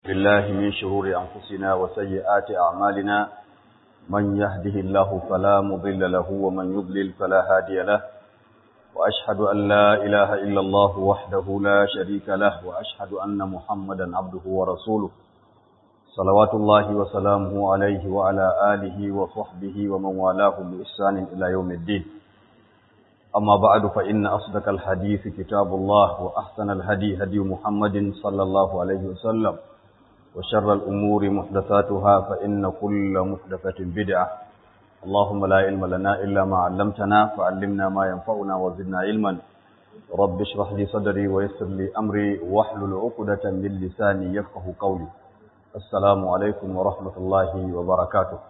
بالله من شرور أنفسنا وسيئات أعمالنا من يهده الله فلا مضل له ومن يضلل فلا هادي له وأشهد أن لا إله إلا الله وحده لا شريك له وأشهد أن محمدا عبده ورسوله صلوات الله وسلامه عليه وعلى آله وصحبه ومن والاه بإحسان إلى يوم الدين أما بعد فإن أصدق الحديث كتاب الله وأحسن الهدي هدي محمد صلى الله عليه وسلم وشر الأمور محدثاتها فإن كل محدثة بدعة اللهم لا علم لنا إلا ما علمتنا فعلمنا ما ينفعنا وزدنا علما رب اشرح لي صدري ويسر لي أمري واحلل عقدة من لساني يفقه قولي السلام عليكم ورحمة الله وبركاته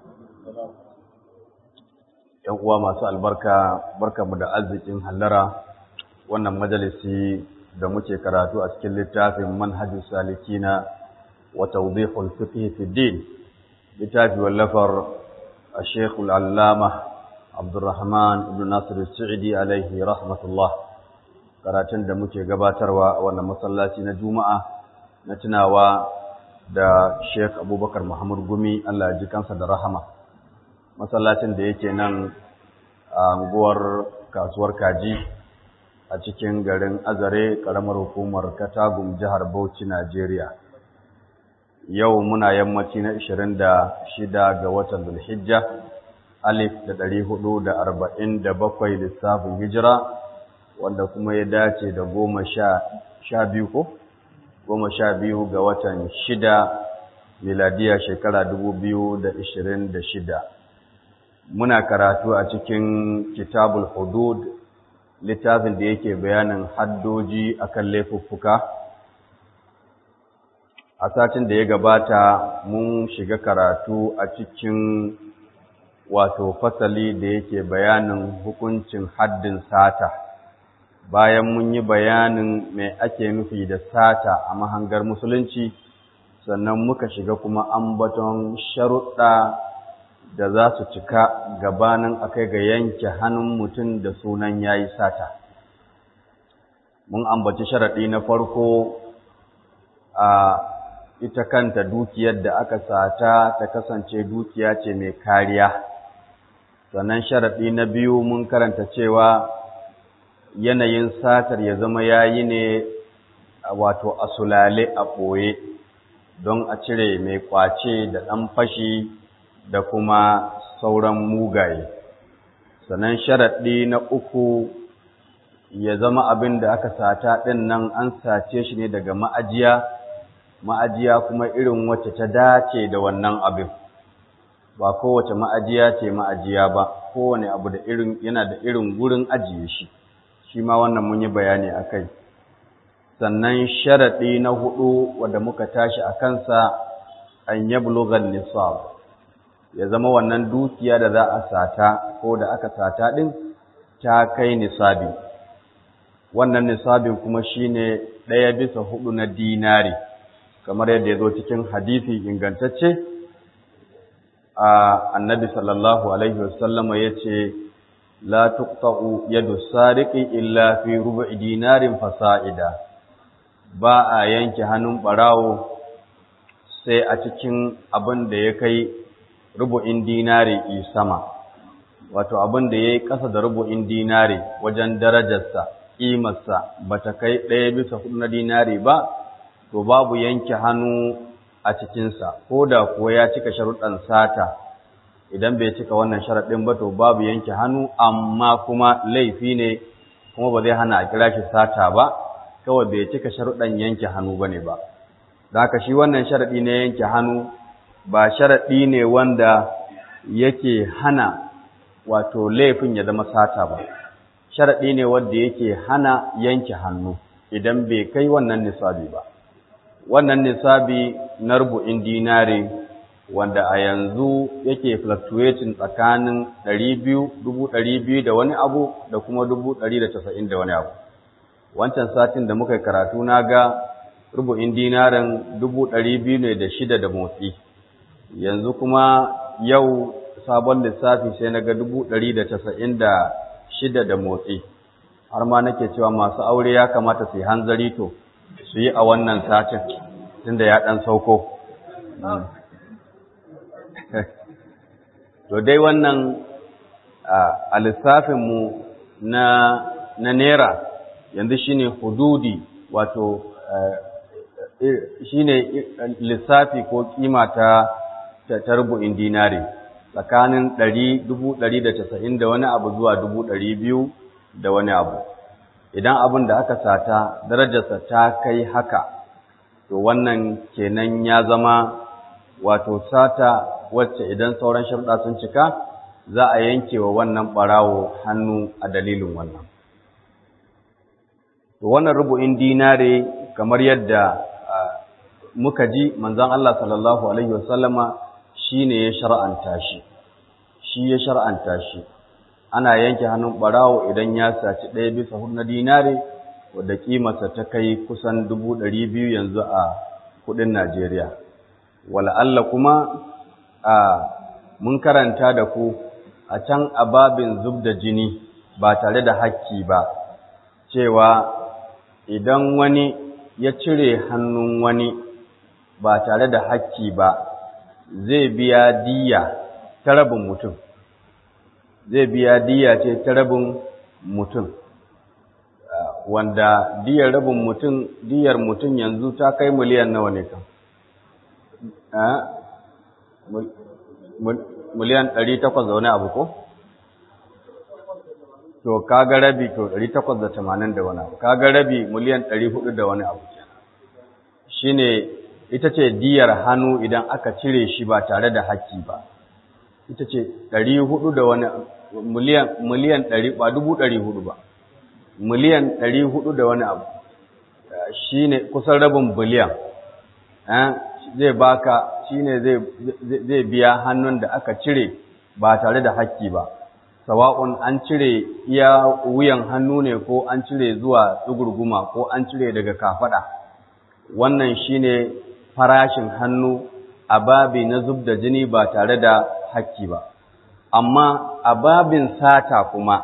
‘yan uwa masu albarka barka mu da arzikin hallara wannan majalisi da muke karatu a cikin littafin manhajus salikina wa tawdihul fiqh fi din littafi wallafar الشيخ العلامة عبد الرحمن بن ناصر السعدي عليه رحمة الله karatun da muke gabatarwa a wannan masallaci na Juma'a na tunawa da Sheikh Abubakar Muhammad Gumi Allah ya ji kansa da rahama masallacin da yake nan a unguwar kasuwar kaji a cikin garin azare karamar hukumar katagum jihar bauchi najeriya yau muna yammaci na 26 ga watan zulhijja alif da 447 lissafin hijira wanda kuma ya dace da goma sha biyu ko goma sha biyu ga watan shida miladiya shekara 2026 muna karatu a cikin kitabul hudud littafin da yake bayanin haddoji akan laifuffuka a satin da ya gabata mun shiga karatu a cikin wato fasali da yake bayanin hukuncin haddin sata bayan mun yi bayanin mai ake nufi da sata a mahangar musulunci sannan muka shiga kuma ambaton sharuɗa da za su cika gabanin akai ga yanke hannun mutum da sunan yayi sata mun ambaci sharaɗi na farko a ita kanta dukiyar da aka sata ta kasance dukiya ce mai kariya sannan sharaɗi na biyu mun karanta cewa yanayin satar ya zama yayi ne wato asulale a ɓoye don a cire mai ƙwace da ɗan fashi da kuma sauran mugaye sannan sharaɗi na uku ya zama abin da aka sata ɗin nan an sace shi ne daga ma'ajiya ma'ajiya kuma irin wacce ta dace da wannan abin ba kowace ma'ajiya ce ma'ajiya ba kowane abu da irin yana da irin gurin ajiye shi shi ma wannan mun yi bayani a kai sannan sharaɗi na hudu wadda muka tashi a kansa an yablugha nisab ya zama wannan dukiya da za a sata ko da aka sata ɗin ta kai nisabi wannan nisabin kuma shine ɗaya bisa hudu na dinari kamar yadda ya zo cikin hadisi ingantacce a annabi sallallahu alaihi wasallama ya ce la tuqta'u yadu sariqi illa fi rubu'i dinarin fasa'ida ba a yanke hannun barawo sai a cikin abin da ya kai rubu'in dinari sama wato abin da ya yi ƙasa da rubu'in dinari wajen darajarsa ƙimarsa ba ta kai ɗaya bisa hudu na dinari ba to babu yanke hannu a cikinsa ko da kuwa ya cika sharuɗan sata idan bai cika wannan sharaɗin ba to babu yanke hannu amma kuma laifi ne kuma ba zai hana a kira shi sata ba kawai bai cika sharuɗan yanke hannu ba ne ba da haka shi wannan sharaɗi na yanke hannu ba sharaɗi ne wanda yake hana wato laifin ya zama sata ba sharaɗi ne wanda yake hana yanke hannu idan bai kai wannan nisabi ba wannan nisabi na rubu'in dinari wanda a yanzu yake fluctuating tsakanin biyu da wani abu da kuma casa'in da wani abu wancan satin da muka karatu na ga rubu'in dinarin biyu ne da shida da motsi yanzu kuma yau sabon lissafi sai na ga shida da motsi har ma nake cewa masu aure ya kamata su yi hanzari to su yi a wannan satin tunda ya ɗan sauko to dai wannan a lissafinmu na na naira yanzu shine hududi wato shine lissafi ko kima ta ta rubu'in dinari tsakanin ɗari dubu ɗari da casa'in da wani abu zuwa dubu ɗari biyu da wani abu idan abin da aka sata darajarsa ta kai haka to wannan kenan ya zama wato sata wacce idan sauran sharuɗa sun cika za a yanke wa wannan ɓarawo hannu a dalilin wannan to wannan rubu'in dinare kamar yadda muka ji manzon Allah sallallahu alaihi wasallama shine ya shar'anta shi shi ya shar'anta shi ana yanke hannun barawo idan ya saci ɗaya bisa hudu na dinare wadda kimarsa ta kai kusan dubu ɗari biyu yanzu a kuɗin Najeriya wala'alla kuma a mun karanta da ku a can a babin zub da jini ba tare da hakki ba cewa idan wani ya cire hannun wani ba tare da hakki ba zai biya diya ta rabin mutum zai biya diya ce ta rabin mutum wanda diyar rabin mutum diyar mutum yanzu ta kai miliyan nawa ne kan miliyan ɗari takwas da wani abu ko? to kaga rabi to 880 da wani abu kaga rabi miliyan 400 da wani abu shine ita ce diyar hannu idan aka cire shi ba tare da haƙƙi ba ita ce 400 da wani miliyan miliyan 100 ba 400 ba miliyan 400 da wani abu shine kusan rabin biliyan eh zai baka shine zai zai biya hannun da aka cire ba tare da haƙƙi ba sawa'un an cire iya wuyan hannu ne ko an cire zuwa tsugurguma ko an cire daga kafada wannan shine farashin hannu a babi na zub da jini ba tare da hakki ba amma a babin sata kuma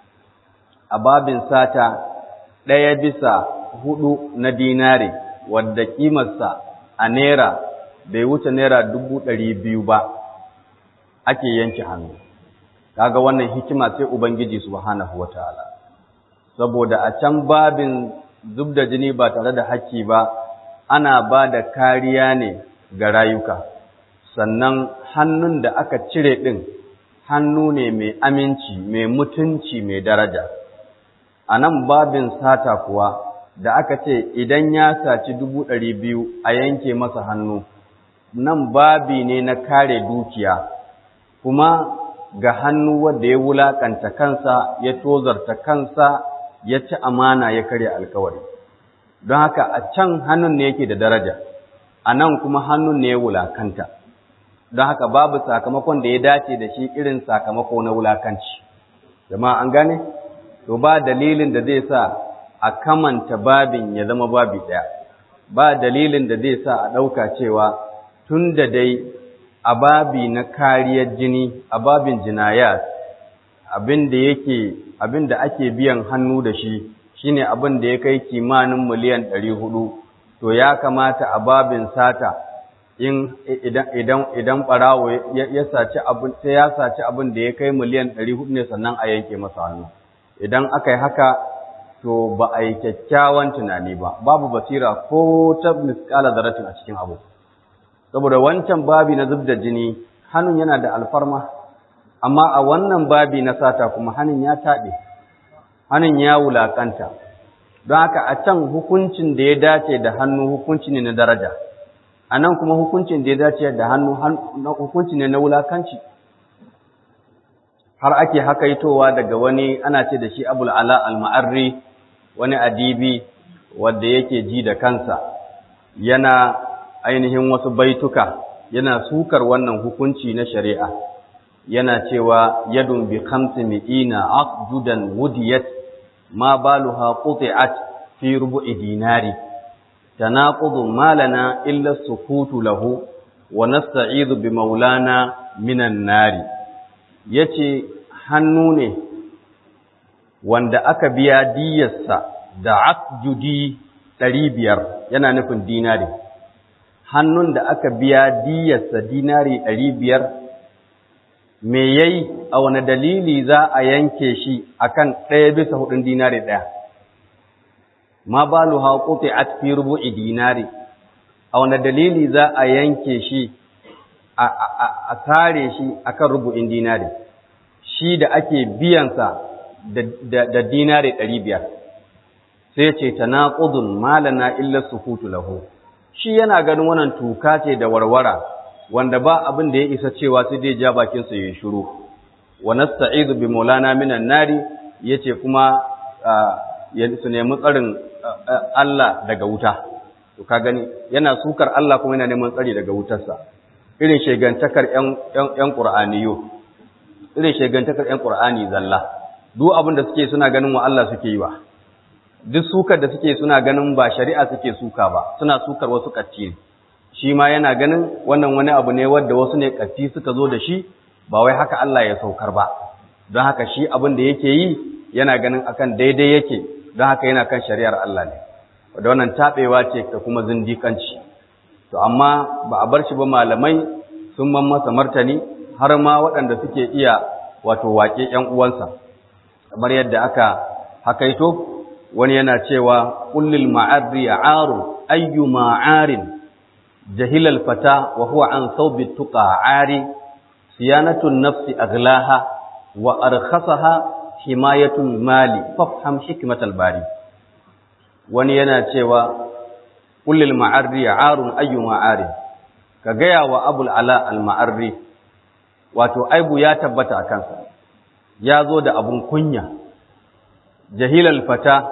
a babin sata ɗaya bisa hudu na dinare wadda kimarsa a naira bai wuce naira dubu ɗari biyu ba ake yanke hannu kaga wannan hikima sai ubangiji subhanahu wataala saboda a can babin zub da jini ba tare da haƙƙi ba ana ba da kariya ne ga rayuka sannan hannun da aka cire ɗin hannu ne mai aminci mai mutunci mai daraja a nan babin sata kuwa da aka ce idan ya saci dubu ɗari biyu a yanke masa hannu nan babi ne na kare dukiya kuma ga hannu wanda ya wulakanta kansa ya tozarta kansa ya ci amana ya karya alkawari don haka a can hannun ne yake da daraja a nan kuma hannun ne ya wulakanta don haka babu sakamakon da ya dace da shi irin sakamako na wulakanci jama'a an gane to ba dalilin da zai sa a kamanta babin ya zama babi ɗaya ba dalilin da zai sa a ɗauka cewa tun da dai a babi na kariyar jini a babin jinayat abin da yake abin da ake biyan hannu da shi shine abin da ya kai kimanin miliyan ɗari hudu to ya kamata a babin sata in idan idan idan barawo ya saci abin sai ya saci abin da ya kai miliyan ɗari hudu ne sannan a yanke masa hannu idan aka yi haka to ba a yi kyakkyawan tunani ba babu basira ko ta miskala zaratin a cikin abu saboda wancan babi na zub da jini hannun yana da alfarma amma a wannan babi na sata kuma hannun ya taɗe hannun ya wulaƙanta don haka a can hukuncin da ya dace da hannu hukunci ne na daraja a nan kuma hukuncin da ya dace da hannu hukunci ne na wulaƙanci har ake hakaitowa daga wani ana ce da shi abul ala al-ma'arri wani adibi wanda yake ji da kansa yana ainihin wasu baituka yana sukar wannan hukunci na shari'a yana cewa yadun bi khamsi mi'ina aqdudan wudiyat ma baluha quti'at fi rubu'i dinari tanaqudu malana illa sukutu lahu wa nasta'idhu bi maulana minan nari yace hannu ne wanda aka biya diyarsa da aqdudi 500 yana nufin dinari hannun da aka biya diyarsa dinari ɗari biyar me yayi a wani dalili za a yanke shi akan ɗaya bisa hudun dinari ɗaya ma balu ha quti at fi rubu'i dinari a wani dalili za a yanke shi a sare shi akan rubu'in dinari shi da ake biyansa da dinari ɗari biyar sai ce tanaqudun malana illa sukutu lahu shi yana ganin wannan tuka ce da warwara wanda ba abin da ya isa cewa sai dai ja bakin sa yayin shiru wa nasta'idu bi maulana minan nari yace kuma ya su nemi tsarin Allah daga wuta to ka gani yana sukar Allah kuma yana neman tsari daga wutarsa irin shegantakar ƴan ƴan Qur'aniyo irin shegantakar ƴan Qur'ani zalla duk abin da suke suna ganin wa Allah suke yi wa duk sukar da suke suna ganin ba shari'a suke suka ba suna sukar wasu katti ne shi ma yana ganin wannan wani abu ne wanda wasu ne katti suka zo da shi ba wai haka Allah ya saukar ba don haka shi abin da yake yi yana ganin akan daidai yake don haka yana kan shari'ar Allah ne da wannan tabewa ce da kuma zindikanci to amma ba a bar shi ba malamai sun man masa martani har ma waɗanda suke iya wato waƙe ƴan uwansa kamar yadda aka hakaito wani yana cewa kullil ma'arri aru ayyu ma'arin jahilal fata wa huwa an thawbi tuqa ari siyanatun nafsi aglaha wa arkhasaha himayatul mali fafham hikmatal bari wani yana cewa kullil ma'arri arun ayyu ma'arin ka gaya wa abul ala al ma'arri wato aibu ya tabbata a kansa ya zo da abun kunya jahilal fata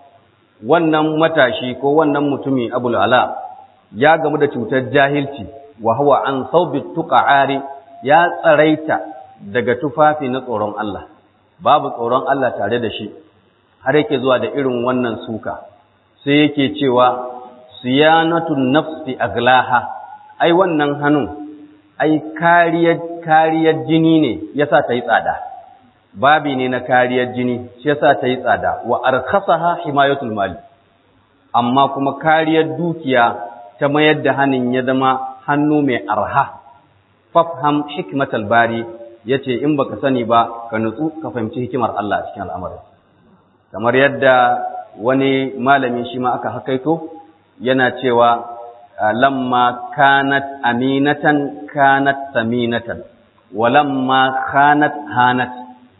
wannan matashi ko wannan mutumi abul ala ya gamu da cutar jahilci wa huwa an saubi tuqa'ari ya tsaraita daga tufafi na tsoron Allah babu tsoron Allah tare da shi har yake zuwa da irin wannan suka sai yake cewa siyanatun nafsi aglaha ai wannan hannun ai kariyar kariyar jini ne yasa ta yi tsada babi ne na kariyar jini shi yasa ta yi tsada wa arkhasaha himayatul mali amma kuma kariyar dukiya ta mayar da hannun ya zama hannu mai arha fafham hikmatal bari yace in baka sani ba ka nutsu ka fahimci hikimar Allah a cikin al'amarin kamar yadda wani malami shi ma aka hakaito yana cewa lamma kanat aminatan kanat saminatan walamma khanat hanat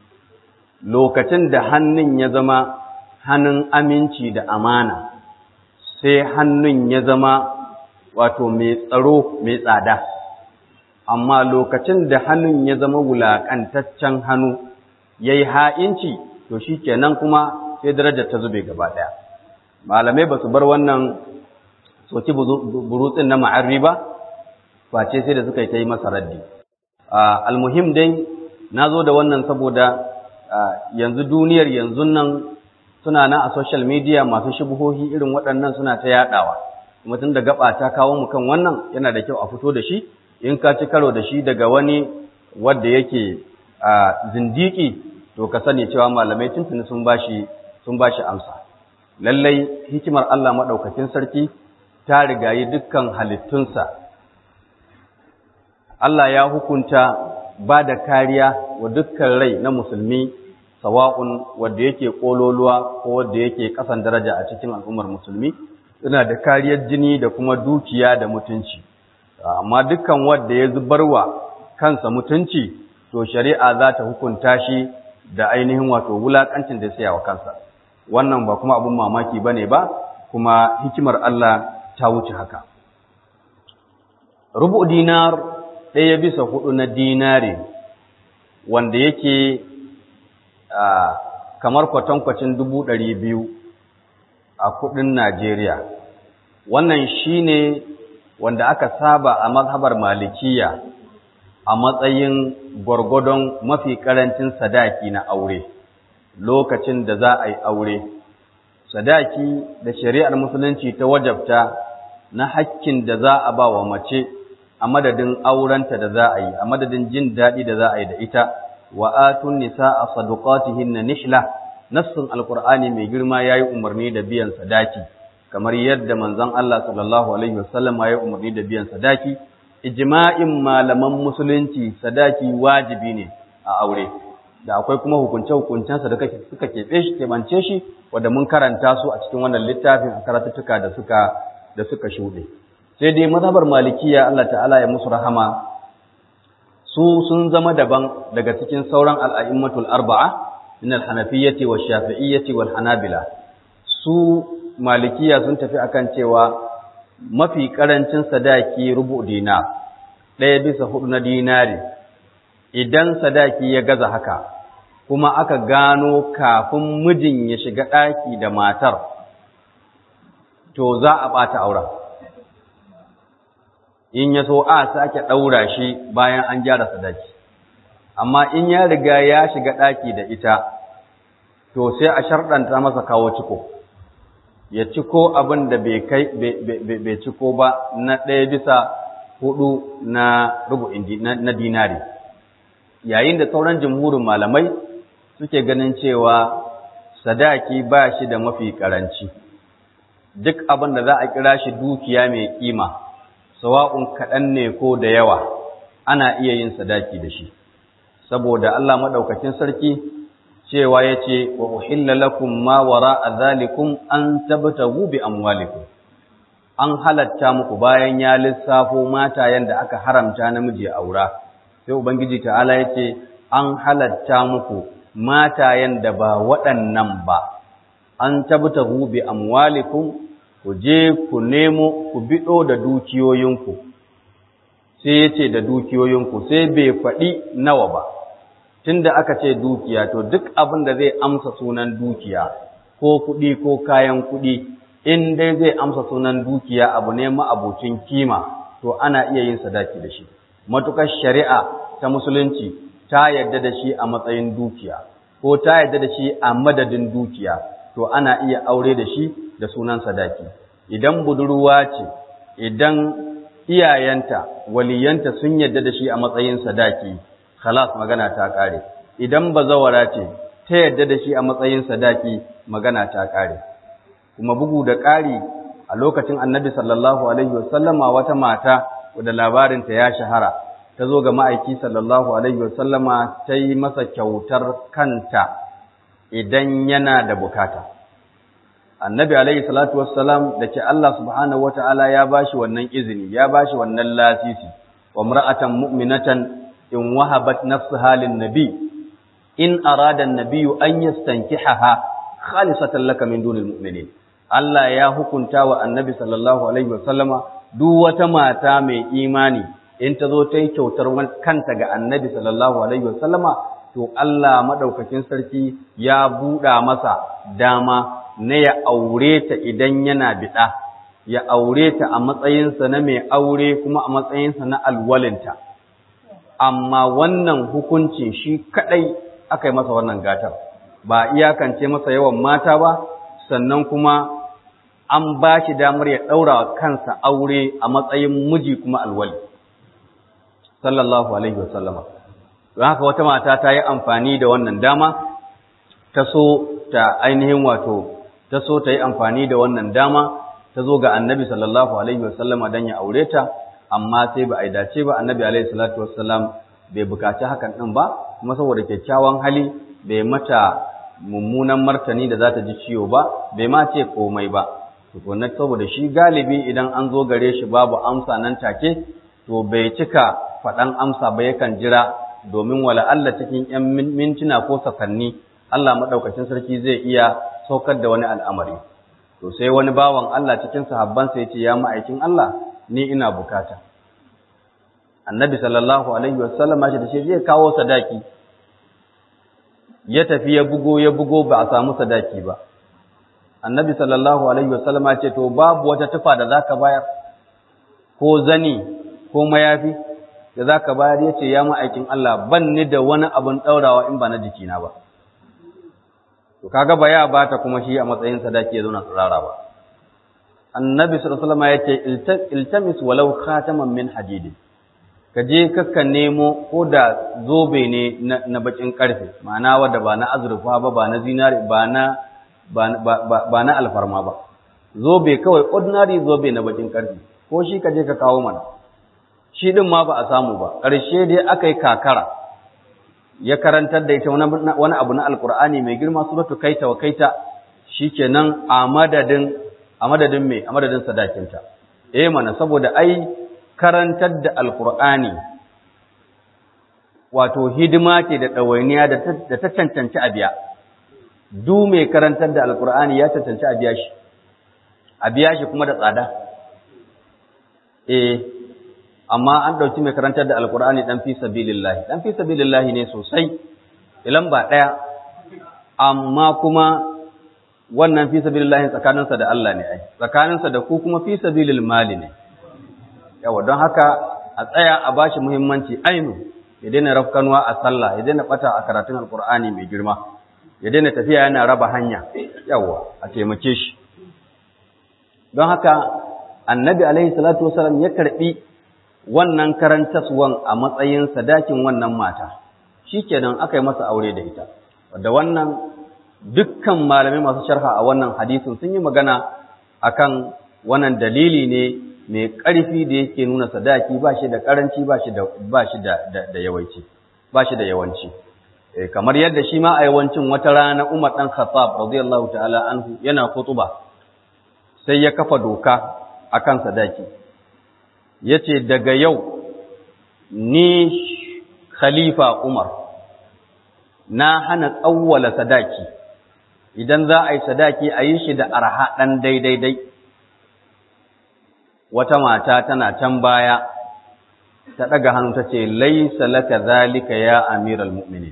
lokacin da hannun ya zama hannun aminci da amana sai hannun ya zama wato mai tsaro mai tsada amma lokacin da hannun ya zama wulaƙantaccen hannu ya yi ha'inci to shi kenan kuma sai darajar ta zube gaba ɗaya malamai ba su bar wannan soki burutsin na ma'arri ba face sai da suka yi ta yi masa raddi almuhim dai na zo da wannan saboda yanzu duniyar yanzu nan suna nan a social media masu shubuhohi irin waɗannan suna ta yaɗawa kuma tun da gaba ta kawo mu kan wannan yana da kyau a fito da shi in ka ci karo da shi daga wani wanda yake zindiki to ka sani cewa malamai tuntuni sun bashi sun bashi amsa lallai hikimar Allah madaukakin sarki ta rigayi dukkan halittunsa Allah ya hukunta ba da kariya wa dukkan rai na musulmi sawa'un wanda yake kololuwa ko wanda yake kasan daraja a cikin al'ummar musulmi suna da kariyar jini da kuma dukiya da mutunci amma dukkan wanda ya zubarwa kansa mutunci to shari'a za ta hukunta shi da ainihin wato wulakancin da ya wa kansa wannan ba kuma abun mamaki bane ba kuma hikimar Allah ta wuce haka rubu dinar ɗaya bisa hudu na dinari wanda yake kamar kwatankwacin dubu ɗari biyu a kudin Najeriya wannan shine wanda aka saba a mazhabar malikiya a matsayin gwargwadon mafi karancin sadaki na aure lokacin da za a yi aure sadaki da shari'ar musulunci ta wajabta na hakkin da za a ba wa mace a madadin aurenta da za a yi a madadin jin daɗi da za a yi da ita wa atun nisaa sadaqatihinna nihla nassun alqur'ani mai girma yayi umarni da biyan sadaki kamar yadda manzon Allah sallallahu alaihi wasallam ya umarni da biyan sadaki ijma'in malaman musulunci sadaki wajibi ne a aure da akwai kuma hukunce hukuncensa da suka keɓe shi keɓance shi wanda mun karanta su a cikin wannan littafin a karatuttuka da suka da suka shuɗe sai dai mazhabar malikiya Allah ta'ala ya musu rahama su sun zama daban daga cikin sauran al'a'immatul arba'a min al-hanafiyyati wa shafi'iyyati wal hanabila su malikiya sun tafi akan cewa mafi karancin sadaki rubu dina ɗaya bisa hudu na dinari idan sadaki ya gaza haka kuma aka gano kafin mijin ya shiga ɗaki da matar to za a ɓata auren in ya so a sake ɗaura shi bayan an gyara sadaki amma in ya riga ya shiga ɗaki da ita to sai a sharɗanta masa kawo ciko ya ciko abin da bai ciko ba na ɗaya bisa hudu na rubu'in na dinari yayin da sauran jamhurin malamai suke ganin cewa sadaki ba shi da mafi ƙaranci duk abin da za a kira shi dukiya mai ƙima sawa'un kaɗan ne ko da yawa ana iya yin sadaki da shi saboda Allah maɗaukacin sarki cewa ya ce wa uhilla lakum ma wara a zalikum an tabtagu bi amwalikum an halatta muku bayan ya lissafo matayen da aka haramta namiji a aura sai ubangiji ta'ala ya ce an halatta muku matayen da ba waɗannan ba an tabtagu bi amwalikum ku je ku nemo ku biɗo da dukiyoyinku sai ya ce da dukiyoyinku sai bai faɗi nawa ba tunda aka ce dukiya to duk abin da zai amsa sunan dukiya ko kuɗi ko kayan kuɗi in dai zai amsa sunan dukiya abu ne ma'abucin kima to ana iya yin sadaki da shi matukar shari'a ta musulunci ta yarda da shi a matsayin dukiya ko ta yarda da shi a madadin dukiya to ana iya aure da shi da sunan sadaki idan budurwa ce idan iyayenta waliyanta sun yarda da shi a matsayin sadaki khalas magana ta kare idan bazawara ce ta yarda da shi a matsayin sadaki magana ta kare kuma bugu da ƙari a lokacin annabi sallallahu alaihi wasallama wata mata wadda labarinta ya shahara ta zo ga ma'aiki sallallahu alaihi wasallama ta yi masa kyautar kanta idan yana da bukata annabi alaihi salatu wassalam da ke Allah subhanahu wata'ala ya bashi wannan izini ya bashi wannan lasisi wa mar'atan mu'minatan in wahabat nafsaha lin nabi in arada an-nabiyyu an yastankihaha khalisatan laka min dunil mu'minin Allah ya hukunta wa annabi sallallahu alaihi wasallama duk wata mata mai imani in ta zo ta yi kyautar kanta ga annabi sallallahu alaihi wasallama to Allah madaukakin sarki ya buɗa masa dama na ya aure ta idan yana biɗa ya aure ta a matsayinsa na mai aure kuma a matsayinsa na alwalinta amma wannan hukuncin shi kaɗai aka yi masa wannan gatar ba iyakance masa yawan mata ba sannan kuma an ba shi damar ya ɗaura kansa aure a matsayin miji kuma alwali sallallahu alaihi wasallama don haka wata mata ta yi amfani da wannan dama ta so ta ainihin wato ta so ta yi amfani da wannan dama ta zo ga annabi sallallahu alaihi wasallama don ya aure ta amma sai ba a yi dace ba annabi alaihi salatu wasallam bai bukaci hakan ɗin ba kuma saboda kyakkyawan hali bai mata mummunan martani da za ta ji ciwo ba bai ma ce komai ba tukunna saboda shi galibi idan an zo gare shi babu amsa nan take to bai cika faɗan amsa ba yakan jira domin wala Allah cikin ‘yan mintuna ko sakanni Allah maɗaukacin sarki zai iya saukar da wani al'amari. To sai wani bawan Allah cikin sahabbansa ya ce, Ya ma'aikin Allah, ni ina bukata. Annabi sallallahu Alaihi wasallama shi da shi zai kawo sadaki, ya tafi ya bugo ya bugo ba a samu sadaki ba. Annabi sallallahu Alaihi wasallama ce, To babu wata tufa da za ka bayar, ko zani, ko mayafi, da za ka bayar ya ce, Ya ma'aikin Allah, ban ni da wani abin ɗaurawa in ba na jikina ba. To, kaga ba ya ba ta kuma shi a matsayin sadaki ya zauna tsirara ba. Annabi sallallahu ya ce, Iltamis walau khataman min hadidin. Ka je kakka nemo ko da zobe ne na bakin karfe, ma'ana wadda ba na azurfa ba, ba na zinari, ba na ba na alfarma ba. zobe kawai ordinary zobe na bakin karfi ko shi ka je ka kawo mana shi din ma ba a samu ba ƙarshe dai aka yi kakara ya karantar da ita wani abu na alkur'ani mai girma suratu kaita wa kaita shikenan a madadin a madadin me a madadin sadakinta eh mana saboda ai karantar da alkur'ani wato hidima ce da ɗawainiya da ta cancanci a biya du mai karantar da alkur'ani ya cancanci a biya shi a biya shi kuma da tsada eh amma an ɗauki mai karantar da alkur'ani ɗan fi sabilillahi ɗan fi sabilillahi ne sosai ilan ba ɗaya amma kuma wannan fi sabilillahi tsakaninsa da Allah ne ai tsakaninsa da ku kuma fi sabilil mali ne yawa don haka a tsaya a bashi muhimmanci ainu ya daina rafkanuwa a sallah ya daina bata a karatun alkur'ani mai girma ya daina tafiya yana raba hanya yawa a taimake shi don haka annabi alaihi salatu wasalam ya karbi wannan karantaswan a matsayin sadakin wannan mata shikenan aka yi masa aure da ita wadda wannan dukkan malamai masu sharha a wannan hadisin sun yi magana akan wannan dalili ne mai ƙarfi da yake nuna sadaki ba shi da ƙaranci ba shi da ba shi da da yawanci ba shi da yawanci kamar yadda shi ma a yawancin wata rana Umar dan Khattab radiyallahu ta'ala anhu yana kutuba sai ya kafa doka akan sadaki yace daga yau ni khalifa Umar na hana tsawwala sadaki idan za a yi sadaki a yi shi da arha ɗan daidai wata mata tana can baya ta ɗaga hannu ta ce laisa laka zalika ya amiral mu'minin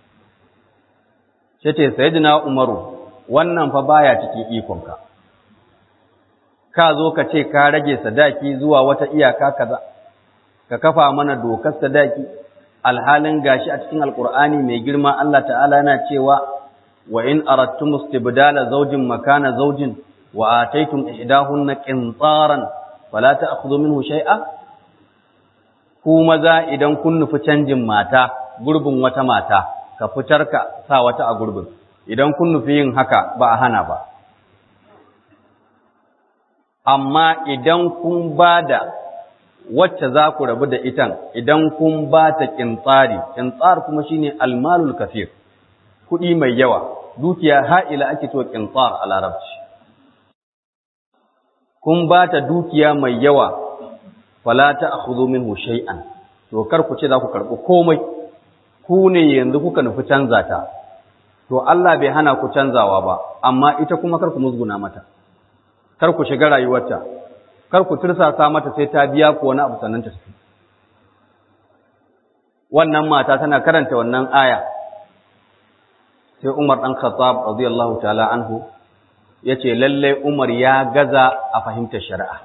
ce ce sayyidina umaru wannan fa baya cikin ikonka ka zo ka ce ka rage sadaki zuwa wata iyaka kaza ka kafa mana dokar sadaki alhalin gashi a cikin alkur'ani mai girma Allah ta'ala yana cewa wa in aradtum istibdala zawjin makana zawjin wa ataytum ihdahunna qintaran fala ta'khudhu minhu shay'a ku maza idan kun nufi canjin mata gurbin wata mata ka fitar ka sa wata a gurbin idan kun nufi yin haka ba a hana ba amma idan kun bada wacce za ku rabu da itan idan kun ba ta kintsari kintsar kuma shine almalul kafir kuɗi mai yawa dukiya ha'ila ake to kintsar a larabci kun ba ta dukiya mai yawa fala ta'khudhu minhu shay'an to kar ku ce za ku karɓi komai ku ne yanzu kuka nufi canza ta to Allah bai hana ku canzawa ba amma ita kuma kar ku musguna mata kar ku shiga rayuwarta kar ku tursasa mata sai ta biya ku wani abu sannan ta tafi wannan mata tana karanta wannan aya sai Umar dan Khattab radiyallahu ta'ala anhu yace lalle Umar ya gaza a fahimtar shari'a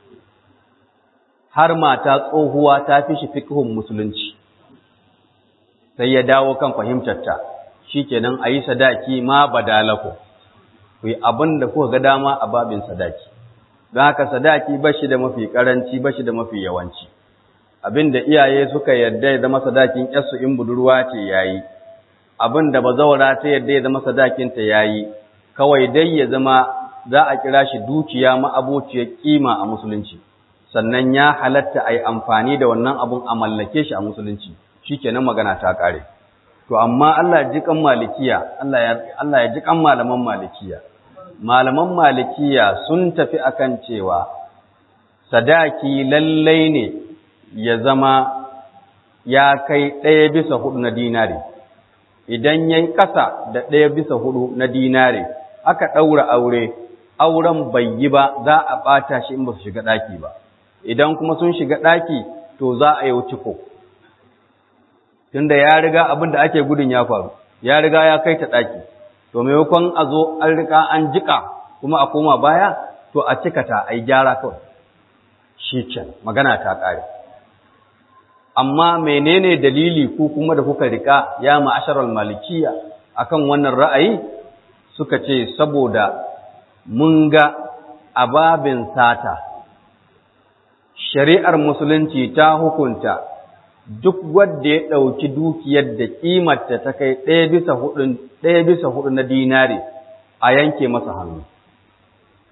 har mata tsohuwa ta fi shi fiqhun musulunci sai ya dawo kan fahimtarta shikenan ayi sadaki ma badalaku ku yi abin da kuka ga dama a babin sadaki don haka sadaki ba shi da mafi karanci ba shi da mafi yawanci abin da iyaye suka yarda ya zama sadakin yarsu in budurwa ce yayi abin da bazawara ta yarda ya zama sadakin ta yayi kawai dai ya zama za a kira shi dukiya ma'abociyar kima a musulunci sannan ya halatta a yi amfani da wannan abun a mallake shi a musulunci shikenan magana ta kare to amma Allah ya ji kan malikiya Allah ya Allah ya ji kan malaman malikiya malaman malikiya sun tafi akan cewa sadaki lallai ne ya zama ya kai ɗaya bisa hudu na dinari idan ya yi ƙasa da ɗaya bisa hudu na dinari aka ɗaura aure auren bai yi ba za a ɓata shi in ba su shiga ɗaki ba idan kuma sun shiga ɗaki to za a yi ciko tunda ya riga abin da ake gudun ya faru ya riga ya kai ta ɗaki to maimakon a zo an riga an jiƙa kuma a koma baya to a cika ta a yi gyara kawai shi can magana ta ƙare amma menene dalili ku kuma da kuka rika ya ma'asharar malikiya akan wannan ra'ayi suka ce saboda mun ga ababin sata shari'ar musulunci ta hukunta duk wanda ya ɗauki dukiyar da ƙimarta ta kai ɗaya bisa hudu ɗaya bisa hudu na dinari a yanke masa hannu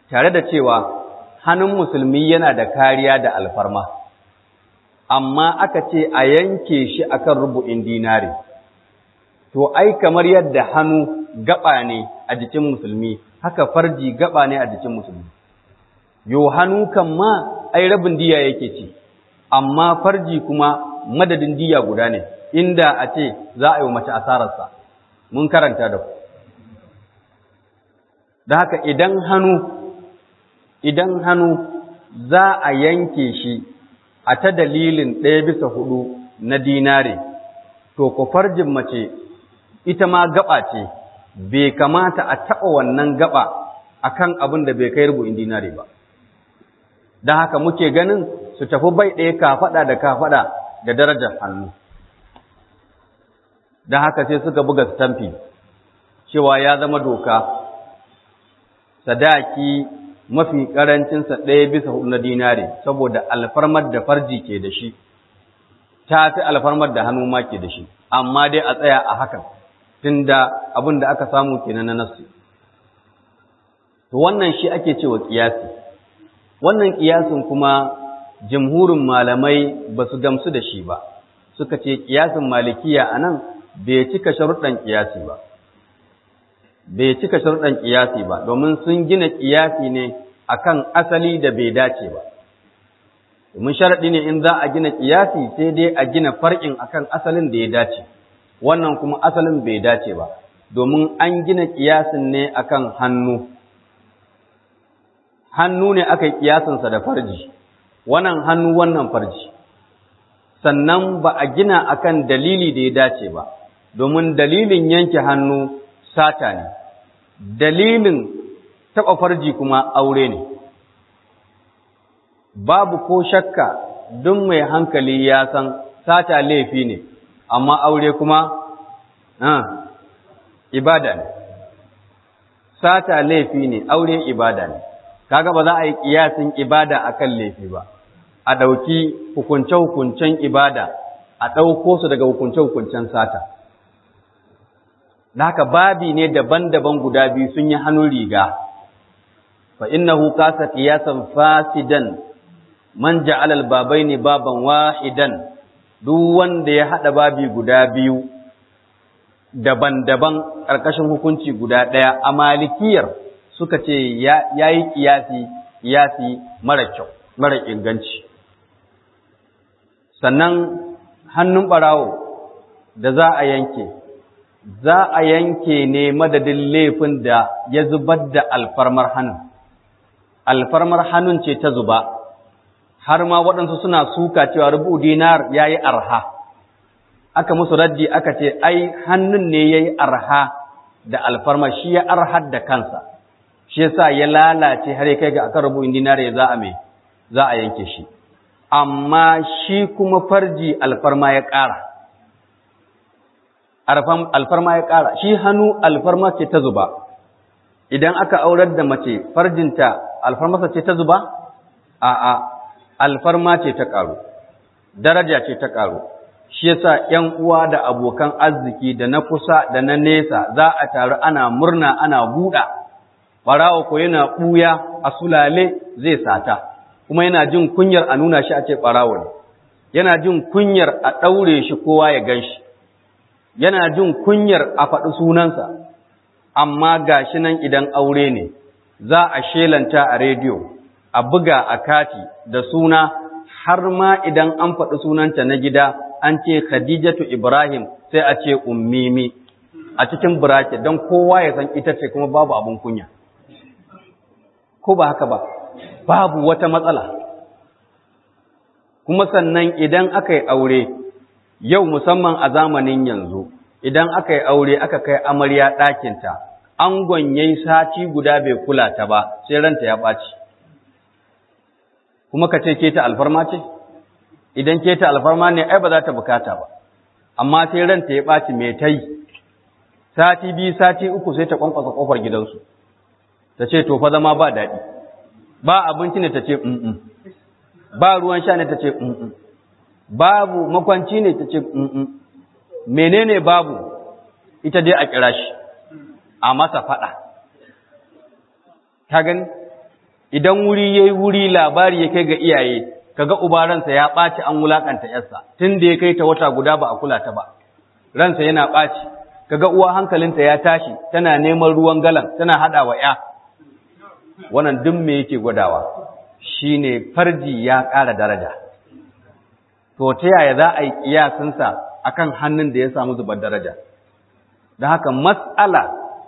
tare da cewa hannun musulmi yana da kariya da alfarma amma aka ce a yanke shi akan rubu'in dinari to ai kamar yadda hannu gaba ne a jikin musulmi haka farji gaba ne a jikin musulmi yo hannu kan ma ai rabin diya yake ci amma farji kuma madadin diya guda ne inda a ce za a yi mace asararsa mun karanta da ku da haka idan hannu idan hannu za a yanke shi a ta dalilin ɗaya bisa hudu na dinare to ku farjin mace ita ma gaba ce bai kamata a taɓa wannan gaba akan abin da bai kai rubu'in dinare ba don haka muke ganin su tafi bai ɗaya kafaɗa da kafaɗa da darajar hannu don haka sai suka buga stamfi cewa ya zama doka sadaki mafi ƙarancinsa ɗaya bisa hudu na dinare saboda alfarmar da farji ke da shi ta fi alfarmar da hannu ma ke da shi amma dai a tsaya a hakan tunda abin da aka samu kenan na nasu to wannan shi ake cewa kiyasi wannan kiyasin kuma jumhurin malamai ba su gamsu da shi ba suka ce kiyasin malikiya anan bai cika sharuɗan kiyasi ba bai cika sharuɗan kiyasi ba domin sun gina kiyasi ne akan asali da bai dace ba domin sharaɗi ne in za a gina kiyasi sai dai a gina far'in akan asalin da ya dace wannan kuma asalin bai dace ba domin an gina kiyasin ne akan hannu hannu ne aka yi kiyasinsa da farji wannan hannu wannan farji sannan ba a gina akan dalili da ya dace ba domin dalilin yanke hannu sata ne dalilin taɓa farji kuma aure ne babu ko shakka duk mai hankali ya san sata laifi ne amma aure kuma ibada ne sata laifi ne aure ibada ne kaga ba za a yi kiyasin ibada akan laifi ba a ɗauki hukunce-hukuncen ibada a ɗauko su daga hukunce-hukuncen sata haka babi ne daban-daban guda biyu sun yi hannun riga fa innahu kasa qiyasan fasidan man ja'ala al-babaini baban wahidan duk wanda ya hada babi guda biyu daban-daban ƙarƙashin hukunci guda ɗaya a malikiyar suka ce ya yi ƙiyasi ƙiyasi mara kyau mara inganci sannan hannun ɓarawo da za a yanke za a yanke ne madadin laifin da ya zubar da alfarmar hannun alfarmar hannun ce ta zuba har ma waɗansu suna suka cewa rubu dinar ya yi arha aka musu raddi aka ce ai hannun ne ya yi arha da alfarma shi ya arhar da kansa shi yasa ya lalace har ya kai ga akan rubu dinar ya za a me za a yanke shi amma shi kuma farji alfarma ya ƙara alfarma ya ƙara shi hannu alfarma ce ta zuba idan aka aurar da mace farjinta alfarmasa ce ta zuba a'a alfarma ce ta ƙaru daraja ce ta ƙaru shi yasa ƴan uwa da abokan arziki da na kusa da na nesa za a taru ana murna ana buɗa ɓarawa ko yana ɓuya a sulale zai sata kuma yana jin kunyar a nuna shi a ce ɓarawo ne yana jin kunyar a ɗaure shi kowa ya gan shi yana jin kunyar a faɗi sunansa amma ga shi nan idan aure ne za a shelanta a rediyo a buga a kati da suna har ma idan an faɗi sunanta na gida an ce khadijatu ibrahim sai a ce ummimi a cikin bracket don kowa ya san ita ce kuma babu abin kunya ko ba haka ba babu wata matsala kuma sannan idan aka yi aure yau musamman a zamanin yanzu idan aka yi aure aka kai amarya ɗakinta angon ya yi sati guda bai kula ta ba sai ranta ya ɓaci kuma ka ce ke ta alfarma ce idan ke ta alfarma ne ai ba za ta bukata ba amma sai ranta ya ɓaci mai ta yi sati biyu sati uku sai ta kwankwasa ƙofar gidansu ta ce to fa zama ba daɗi ba abinci ne ta ce mm ba ruwan sha ne ta ce mm babu makwanci ne ta ce mm menene babu ita dai a kira shi a masa faɗa ta gani idan wuri yayi wuri labari ya kai ga iyaye kaga uba ransa ya ɓaci an wulakanta yarsa tun da ya kai ta wata guda ba a kula ta ba ransa yana ɓaci kaga uwa hankalinta ya tashi tana neman ruwan galan tana hada wa ya wannan duk me yake gwadawa shine farji ya ƙara daraja to ta yaya za a yi kiyasinsa akan hannun da ya samu zubar daraja da haka mas'ala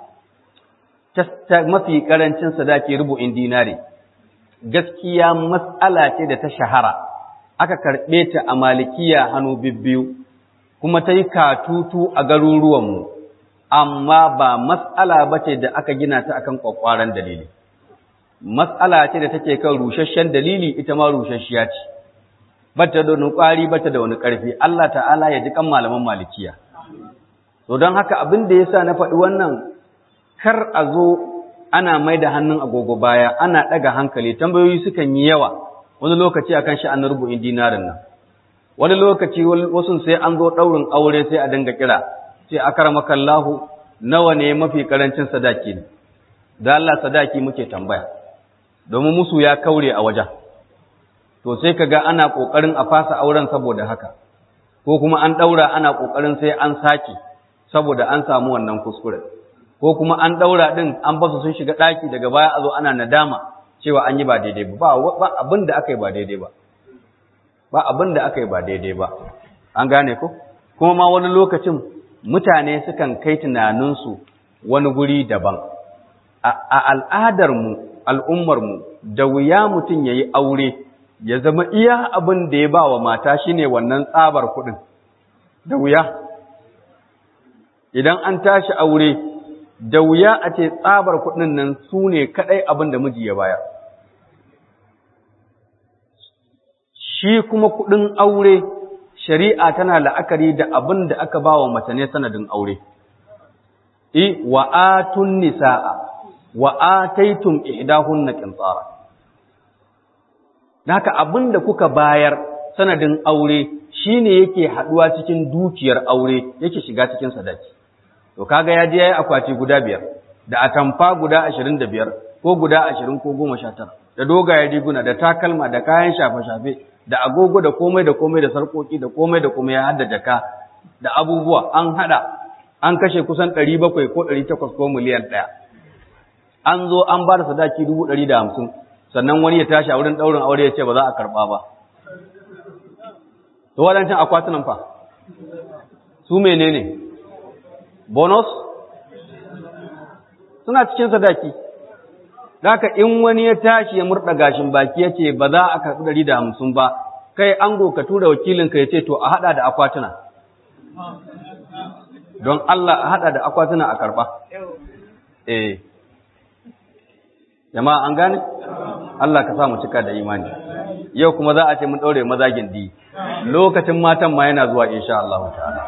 ta mafi karancin sadaki rubu'in dinari gaskiya mas'ala ce da ta shahara aka karɓe ta a malikiya hannu bibbiyu kuma ta yi katutu a garuruwanmu amma ba mas'ala ba ce da aka gina ta akan kwakwaran dalili mas'ala ce da take kan rusasshen dalili ita ma rusasshiya ce bata da wani ƙwari bata da wani ƙarfi Allah ta'ala ya ji kan malaman malikiya to don haka abin da yasa na faɗi wannan kar a zo ana mai da hannun agogo baya ana ɗaga hankali tambayoyi sukan yi yawa wani lokaci akan sha'anin rubu'in dinarin nan wani lokaci wasu sai an zo ɗaurin aure sai a dinga kira sai akramakallahu nawa ne mafi karancin sadaki ne da Allah sadaki muke tambaya domin musu ya kaure a wajen to sai kaga ana kokarin a fasa auren saboda haka ko kuma an daura ana kokarin sai an saki saboda an samu wannan kuskure ko kuma an daura din an basu sun shiga daki daga baya a zo ana nadama cewa an yi ba daidai ba ba abin da aka yi ba daidai ba ba abin da aka yi ba daidai ba an gane ko kuma ma wani lokacin mutane sukan kai tunaninsu wani guri daban a al'adarmu al'ummarmu da wuya mutum ya yi aure ya zama iya abin da ya ba wa mata shine wannan tsabar kuɗin da wuya idan an tashi aure da wuya a ce tsabar kuɗin nan su ne kaɗai abin da miji ya bayar shi kuma kuɗin aure shari'a tana la'akari da abin da aka ba wa mace ne sanadin aure i wa atun nisaa wa ataitum ihdahunna qintara haka abinda kuka bayar sanadin aure shine yake haduwa cikin dukiyar aure yake shiga cikin sadaki to kaga ya je yayi akwati guda biyar da atamfa guda 25 ko guda 20 ko 19 da dogaye riguna da takalma da kayan shafe-shafe da agogo da komai da komai da sarkoki da komai da komai ya hada jaka da abubuwa an hada an kashe kusan 700 ko 800 ko miliyan 1 an zo an ba da sadaki 150 sannan wani ya tashi a wurin daurin aure ya ce ba za a karba ba to wadancan akwatunan fa su menene bonus suna cikin sadaki Daka in wani ya tashi ya murɗa gashin baki ya ce ba za a karɓi ɗari da hamsin ba, kai ango ka tura wakilinka ya ce to a haɗa da akwatuna. Don Allah a haɗa da akwatuna a karɓa. Eh. Jama'a an gane? Allah ka sa mu cika da imani. Yau kuma za a ce mun ɗaure mazagin di. Lokacin matan ma yana zuwa insha Allah ta'ala.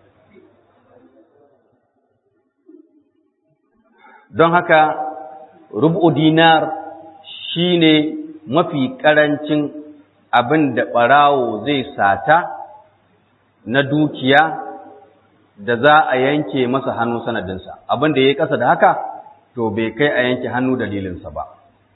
Don haka rubu dinar shine mafi karancin abin da ɓarawo zai sata na dukiya da za a yanke masa hannu sanadinsa abin da ya yi ƙasa da haka to bai kai a yanke hannu dalilinsa ba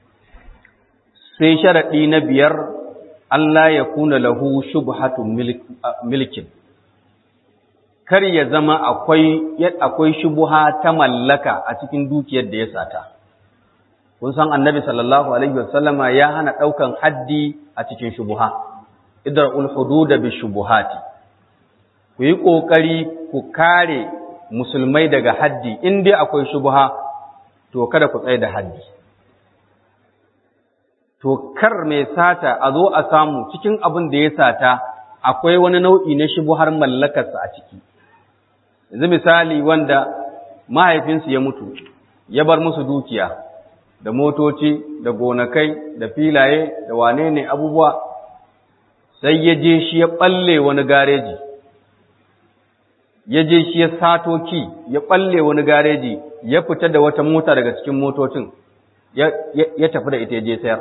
sai sharaɗi na biyar Allah ya kuna lahu shubhatun milkin kar ya zama akwai akwai shubuha ta mallaka a cikin dukiyar da ya sata kun san annabi sallallahu alaihi wasallama ya hana daukan haddi a cikin shubuha idra'ul hudud bi shubuhati ku yi kokari ku kare musulmai daga haddi in dai akwai shubuha to kada ku tsaye da haddi to kar mai sata a zo a samu cikin abin da ya sata akwai wani nau'i na shubuhar mallakarsa a ciki yanzu misali wanda mahaifinsu ya mutu ya bar musu dukiya da motoci da gonakai da filaye da wane ne abubuwa sai ya je shi ya balle wani gareji ya je shi ya sato ki ya balle wani gareji ya fita da wata mota daga cikin motocin ya tafi da ita ya je sayar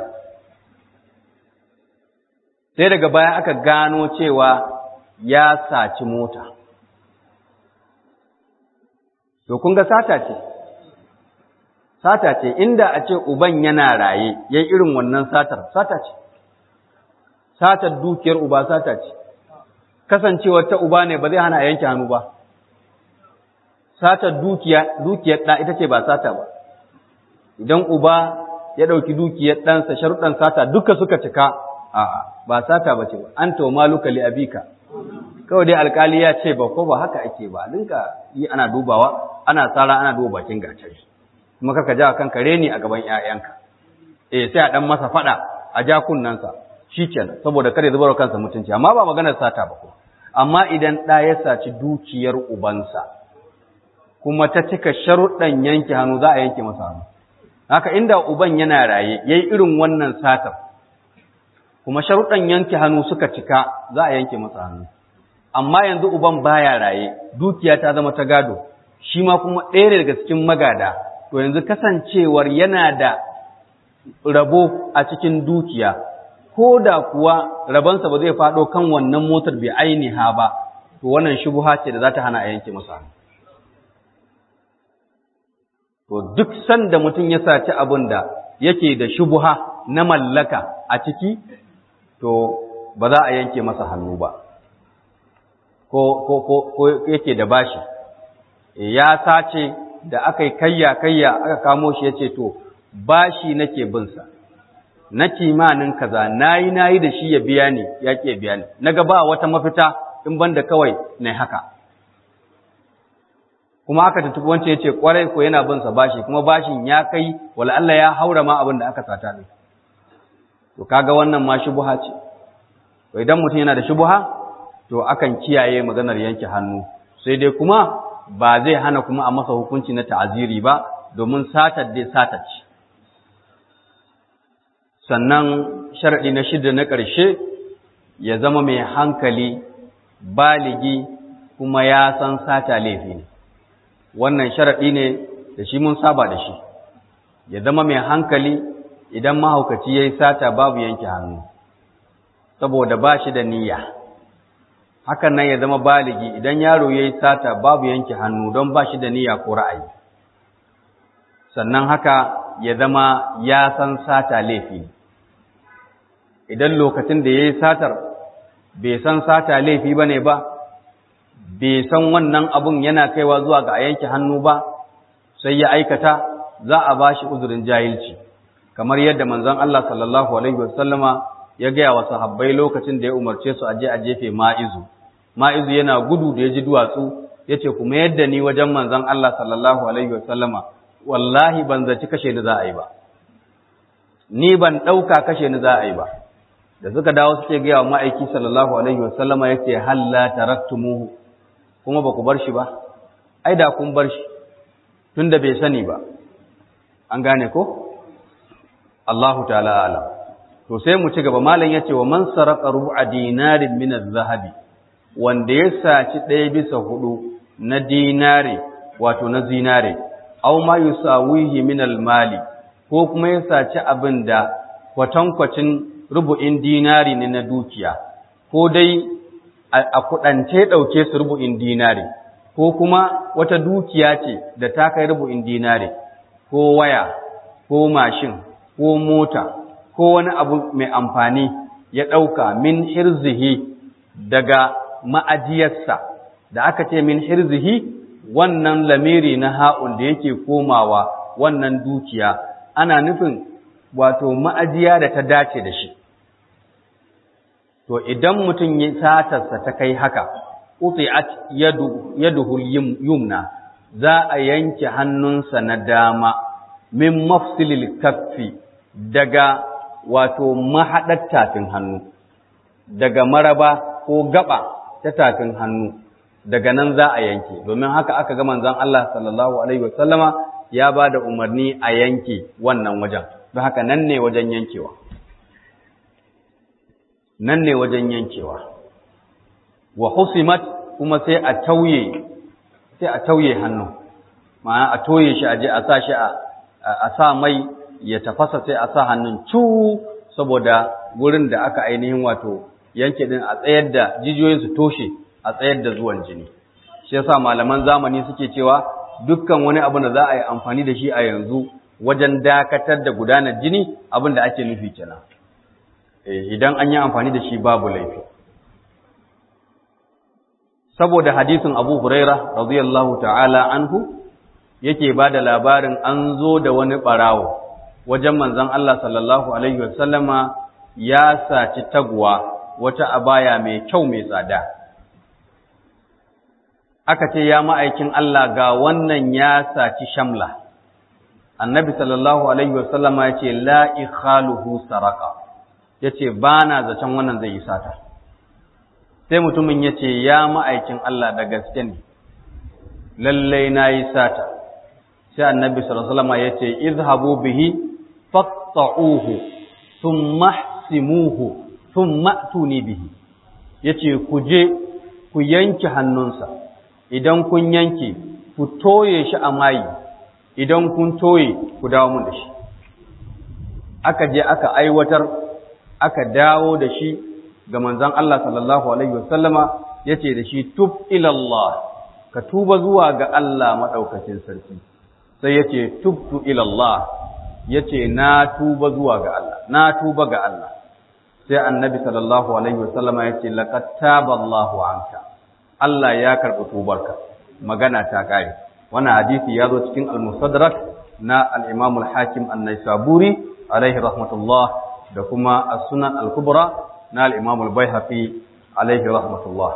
sai daga baya aka gano cewa ya saci mota to kun ga sata ce sata ce inda a ce uban yana raye yayi irin wannan satar sata ce satar dukiyar uba sata ce kasancewar ta uba ne ba zai hana a yanke hannu ba satar dukiya dukiyar ɗa ita ce ba sata ba idan uba ya ɗauki dukiyar ɗansa sharuɗan sata duka suka cika a'a ba sata ba ce ba an to maluka li abika kawai dai alkali ya ce ba ko ba haka ake ba dinka yi ana dubawa ana tsara ana duba bakin gatari kuma kaka ja kanka reni a gaban ƴaƴanka eh sai a dan masa fada a ja kunnansa shikenan saboda kare zubar kansa mutunci amma ba maganar sata ba ko amma idan ɗa ya saci dukiyar ubansa kuma ta cika sharuɗan yanke hannu za a yanke masa hannu haka inda uban yana raye yayi irin wannan satar kuma sharuɗan yanke hannu suka cika za a yanke masa hannu amma yanzu uban baya raye dukiya ta zama ta gado shi ma kuma ɗaya daga cikin magada to yanzu kasancewar yana da rabo a cikin dukiya ko da kuwa rabansa ba zai faɗo kan wannan motar bai ainiha ba to wannan shubuha ce da za ta hana a yanke masa hannu to duk sanda mutum ya saci abin da yake da shubuha na mallaka a ciki to ba za a yanke masa hannu ba ko ko ko ko yake da bashi ya sace da aka yi kayya kayya aka kamo shi yace to bashi nake bin sa na kimanin kaza nayi nayi da shi ya biya ni ya ke biya ni naga ba wata mafita in banda kawai nayi haka kuma aka tuntubi wancan yace kwarai ko yana bin sa bashi kuma bashin ya kai wala Allah ya haura ma abin da aka sata ne to kaga wannan ma shubha ce to idan mutum yana da shubha to akan kiyaye maganar yanke hannu sai dai kuma ba zai hana kuma a masa hukunci na ta'aziri ba domin satar dai satar ce sannan sharadi na shida na ƙarshe ya zama mai hankali baligi kuma ya san sata laifi ne wannan sharaɗi ne da shi mun saba da shi ya zama mai hankali idan mahaukaci ya yi sata babu yanke hannu saboda ba shi da niyya hakan nan ya zama baligi idan yaro ya yi sata babu yanke hannu don ba shi da niyya ko ra'ayi sannan haka ya zama ya san sata laifi idan lokacin da ya yi satar bai san sata laifi ba ne ba bai san wannan abun yana kaiwa zuwa ga a yanke hannu ba sai ya aikata za a ba shi uzurin jahilci kamar yadda manzon Allah sallallahu alaihi wasallama ya gaya wa sahabbai lokacin da ya umarce su aje a jefe ma'izu ma'izu yana gudu da ya ji duwatsu ya ce kuma yadda ni wajen manzon Allah sallallahu alaihi wasallama wallahi ban zaci kashe ni za a yi ba ni ban ɗauka kashe ni za a yi ba da suka dawo suke gaya wa ma'aiki sallallahu alaihi wasallama ya ce halla taraktumuhu kuma ba ku bar shi ba ai da kun bar shi tunda bai sani ba an gane ko Allahu ta'ala alam to sai mu ci gaba malam yace wa man saraka rubu'a dinarin min az-zahabi wanda ya saci ɗaya bisa hudu na dinare wato na zinare aw ma yusawihi min al-mali ko kuma ya saci abin da kwatankwacin rubu'in dinari ne na dukiya ko dai a kudance dauke su rubu'in dinari ko kuma wata dukiya ce da ta kai rubu'in dinari ko waya ko mashin ko mota ko wani abu mai amfani ya ɗauka min hirzihi daga ma'ajiyarsa da aka ce min hirzihi wannan lamiri na ha'un da yake komawa wannan dukiya ana nufin wato ma'ajiya da ta dace da shi to idan mutum ya satarsa ta kai haka uti'at yadu yaduhul yumna za a yanke hannunsa na dama min mafsilil kaffi daga wato mahaɗar tafin hannu daga maraba ko gaba ta tafin hannu daga nan za a yanke domin haka aka ga manzon Allah sallallahu alaihi wasallama ya ba da umarni a yanke wannan wajen don haka nan ne wajen yankewa nan ne wajen yankewa wa husimat kuma sai a tauye sai a tauye hannu ma'ana a toye shi a je a sa shi a sa mai ya tafasa sai a sa hannun cu saboda gurin da aka ainihin wato yanke din a tsayar da jijiyoyin su toshe a tsayar da zuwan jini shi yasa malaman zamani suke cewa dukkan wani abu da za a yi amfani da shi a yanzu wajen dakatar da gudanar jini abin da ake nufi kenan idan an yi amfani da shi babu laifi saboda hadisin Abu Huraira radiyallahu ta'ala anhu yake ba da labarin an zo da wani barawo wajen manzon Allah sallallahu alaihi wasallama ya saci taguwa wata abaya mai kyau mai tsada aka ce ya ma'aikin Allah ga wannan ya saci shamla annabi sallallahu alaihi wasallama ya ce la ikhaluhu saraka ya ce ba na zaton wannan zai yi sata sai mutumin ya ce ya ma'aikin Allah da gaske ne lallai na yi sata sai annabi sallallahu alaihi wasallama ya ce izhabu bihi faqta'uhu thumma ihsimuhu thumma tuni bihi yace ku je ku yanke hannunsa idan kun yanke ku toye shi a mayi idan kun toye ku dawo mun da shi aka je aka aiwatar aka dawo da shi ga manzon Allah sallallahu alaihi wasallama yace da shi tub ila Allah ka tuba zuwa ga Allah madaukakin sarki sai yace tubtu ila Allah yace na tuba zuwa ga Allah na tuba ga Allah sai annabi sallallahu alaihi wasallama yace laqad taballahu anka Allah ya karɓi tubarka magana ta kare wannan hadisi ya zo cikin al-musaddarak na al-Imam al-Hakim an-Naisaburi alaihi rahmatullah da kuma as-Sunan al-Kubra na al-Imam al-Baihaqi alaihi rahmatullah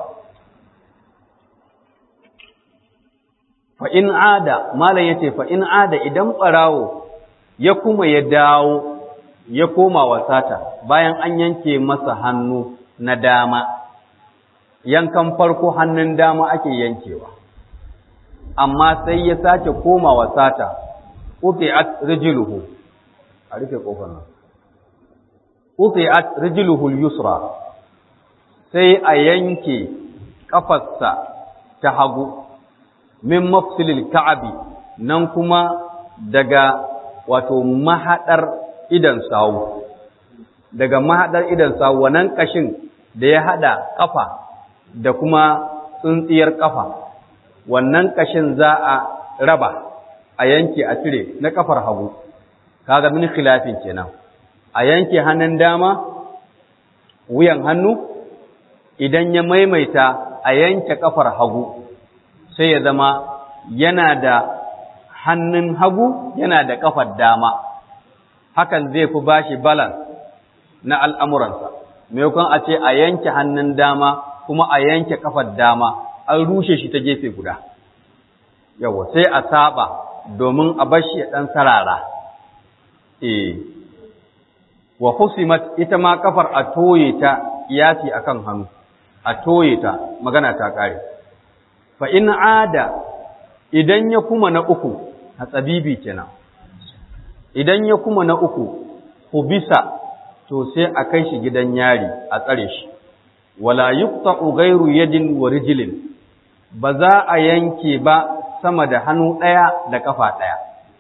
fa in ada malam yace fa in ada idan barawo ya kuma ya dawo ya koma wasata bayan an yanke masa hannu na dama yankan farko hannun dama ake yankewa amma sai ya sake komawa sata uti'at rijluhu a rufe kofar nan uti'at rijluhu al-yusra sai a yanke kafarsa ta hagu min mafsilil ka'abi nan kuma daga wato mahadar idan sawu daga mahadar idan sawu wannan kashin da ya hada kafa da kuma tsuntsiyar kafa wannan kashin za a raba a yanke a cire na kafar hagu kaga min khilafin kenan a yanke hannun dama wuyan hannu idan ya maimaita a yanke kafar hagu sai ya zama yana da hannun hagu yana da kafar dama hakan zai fi bashi balance na al'amuransa maimakon a ce a yanke hannun dama kuma a yanke kafar dama an rushe shi ta gefe guda yawa sai a saba domin a bar shi ya dan sarara eh wa husimat ita ma kafar a toye ta iyasi akan hannu a toye ta magana ta kare fa in ada idan ya kuma na uku hatsabibi kenan idan ya kuma na uku hubisa to sai a kai shi gidan yari a tsare shi wala yuqta'u ghayru yadin wa rijlin ba za a yanke ba sama da hannu ɗaya da ƙafa ɗaya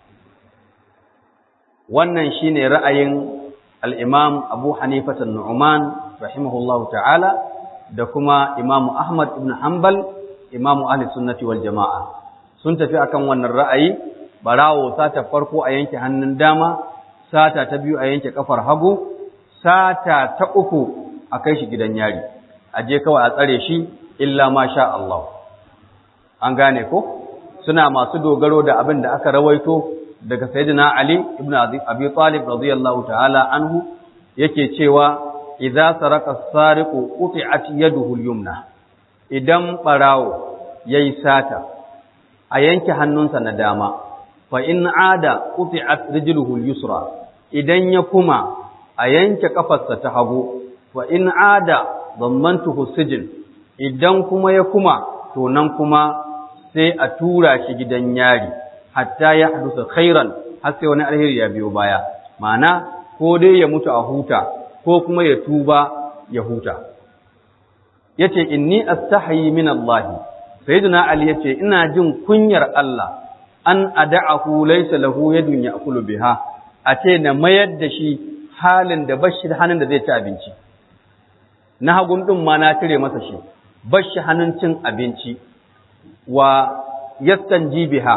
wannan shine ra'ayin al-Imam Abu Hanifa an-Nu'man rahimahullahu ta'ala da kuma Imam Ahmad ibn Hanbal Imam Ahli Sunnati wal Jama'a sun tafi akan wannan ra'ayi barawo sata farko a yanke hannun dama sata ta biyu a yanke kafar hagu sata ta uku a kai shi gidan yari a je kawai a tsare shi illa ma sha Allah an gane ko suna masu dogaro da abin da aka rawaito daga sayyidina Ali ibn Abi Talib radiyallahu ta'ala anhu yake cewa idza saraka as-sariqu quti'at yaduhu al-yumna idan barawo yayi sata a yanke hannunsa na dama fa in ada quti'at rijluhu al-yusra idan ya kuma a yanke kafarsa ta hagu fa in ada dammantuhu sijin idan kuma ya kuma to nan kuma sai a tura shi gidan yari hatta ya hadusa khairan har sai wani alheri ya biyo baya ma'ana ko dai ya mutu a huta ko kuma ya tuba ya huta yace inni astahi min Allah sayyidina ali yace ina jin kunyar Allah an ada'ahu laysa lahu yadun ya'kulu biha a ce na mayar da shi halin da bashi da hannun da zai ci abinci na hagun ɗin ma na cire masa shi bashi hannun cin abinci wa yastan biha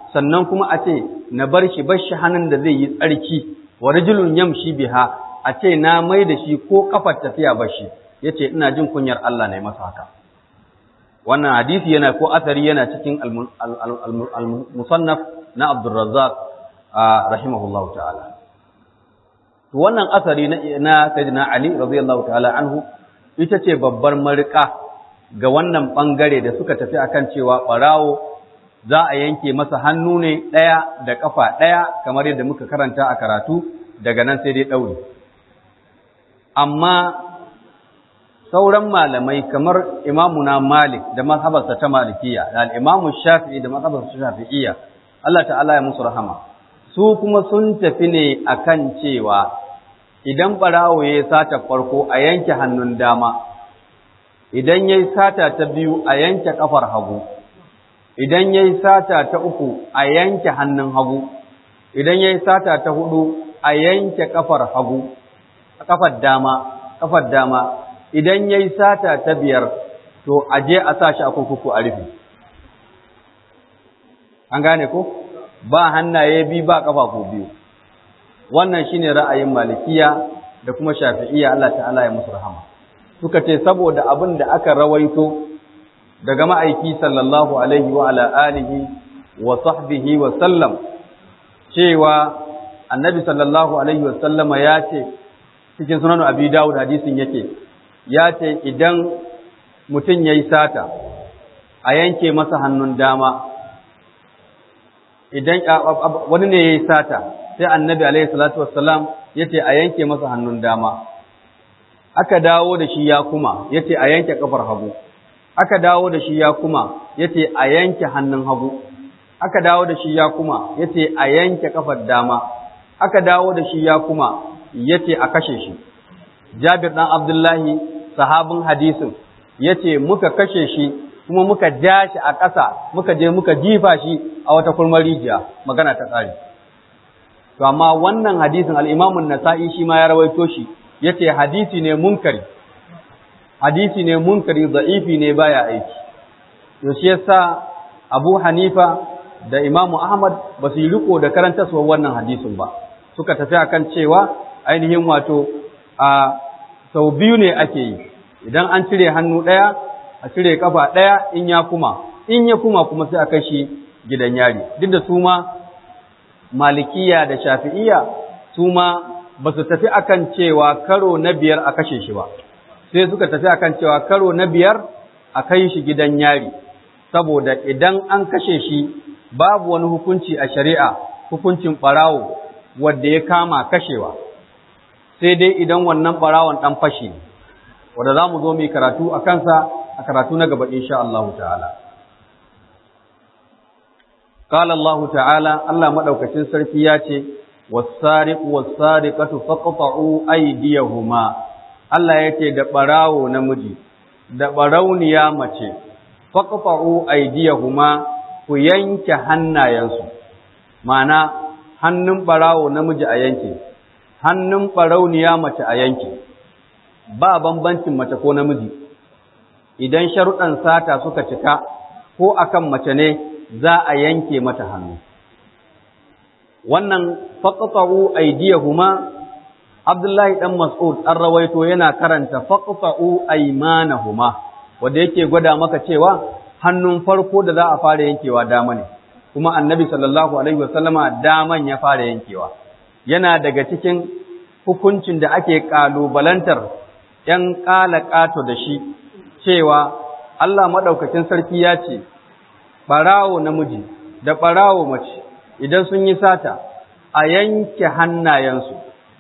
sannan kuma a ce na bar shi bar shi hannun da zai yi tsarki wa rajulun yamshi biha a ce na mai da shi ko kafar tafiya bar shi yace ina jin kunyar Allah ne masa haka wannan hadisi yana ko asari yana cikin al-musannaf na Abdul Razzaq rahimahullahu ta'ala to wannan asari na sayyidina Ali radiyallahu ta'ala anhu ita ce babbar marika ga wannan bangare da suka tafi akan cewa barawo za a yanke masa hannu ne ɗaya da ƙafa ɗaya kamar yadda muka karanta a karatu daga nan sai dai ɗauri amma sauran malamai kamar imamuna malik da mazhabarsa ta malikiya da al'imamu shafi'i da mazhabarsa ta shafi'iyya Allah ta'ala ya musu rahama su kuma sun tafi ne akan cewa idan ɓarawo ya yi sata farko a yanke hannun dama idan ya yi sata ta biyu a yanke ƙafar hagu idan ya yi sata ta uku a yanke hannun hagu idan ya yi sata ta hudu a yanke ƙafar hagu ƙafar dama ƙafar dama idan ya yi sata ta biyar to a je a sa shi a kurkuku a rufe an gane ko ba hannaye biyu ba ƙafafu biyu wannan shine ra'ayin malikiya da kuma shafi'iyya Allah ta'ala ya musu rahama suka ce saboda abin da aka rawaito daga ma'aiki sallallahu alaihi wa ala alihi wa sahbihi wa sallam cewa annabi sallallahu alaihi wa sallama ya ce cikin sunan abi dawud hadisin yake ya ce idan mutum ya yi sata a yanke masa hannun dama idan wani ne ya yi sata sai annabi alaihi salatu wassalam ya ce a yanke masa hannun dama aka dawo da shi ya kuma ya ce a yanke kafar hagu aka dawo da shi ya kuma ya ce a yanke hannun hagu aka dawo da shi ya kuma ya ce a yanke kafar dama aka dawo da shi ya kuma ya ce a kashe shi jabir ɗan abdullahi sahabin hadisin ya ce muka kashe shi kuma muka ja shi a ƙasa muka je muka jifa shi a wata kurmar rijiya magana ta tsari to amma wannan hadisin al'imamun nasa'i shi ma ya rawaito shi ya ce hadisi ne munkari hadisi ne munkari za'ifi ne baya aiki to shi yasa Abu Hanifa da Imam Ahmad ba su yi riko da karantarwar wannan hadisin ba suka tafi akan cewa ainihin wato a sau biyu ne ake yi idan an cire hannu ɗaya a cire kafa ɗaya in ya kuma in ya kuma kuma sai a kai shi gidan yari duk da su ma malikiya da shafi'iya su ma ba su tafi akan cewa karo na biyar a kashe shi ba sai suka tafi akan cewa karo na biyar a kai shi gidan yari saboda idan an kashe shi babu wani hukunci a shari'a hukuncin ɓarawo wadda ya kama kashewa sai dai idan wannan ɓarawon ɗan fashi ne wadda za mu zo mai karatu a kansa a karatu na gaba insha Allah ta'ala قال الله تعالى الله مدوكacin sarki ya ce was-sariqu was-sariqatu faqta'u aydiyahuma Allah yake da barawo namiji da barauniya mace faqta'u aydiyahuma ku yanke hannayensu mana hannun barawo namiji a yanke hannun barauniya mace a yanke ba bambancin mace ko namiji idan sharuɗan sata suka cika ko akan mace ne za a yanke mata hannu wannan faqta'u aydiyahuma Abdullahi dan Mas'ud an rawaito yana karanta faqta'u aymanahuma wanda yake gwada maka cewa hannun farko da za a fara yankewa dama ne kuma Annabi sallallahu alaihi wasallama daman ya fara yankewa yana daga cikin hukuncin da ake kalubalantar ‘yan ƙala ƙato da shi cewa Allah maɗaukacin sarki ya ce, ɓarawo namiji da ɓarawo mace idan sun yi sata a yanke hannayensu.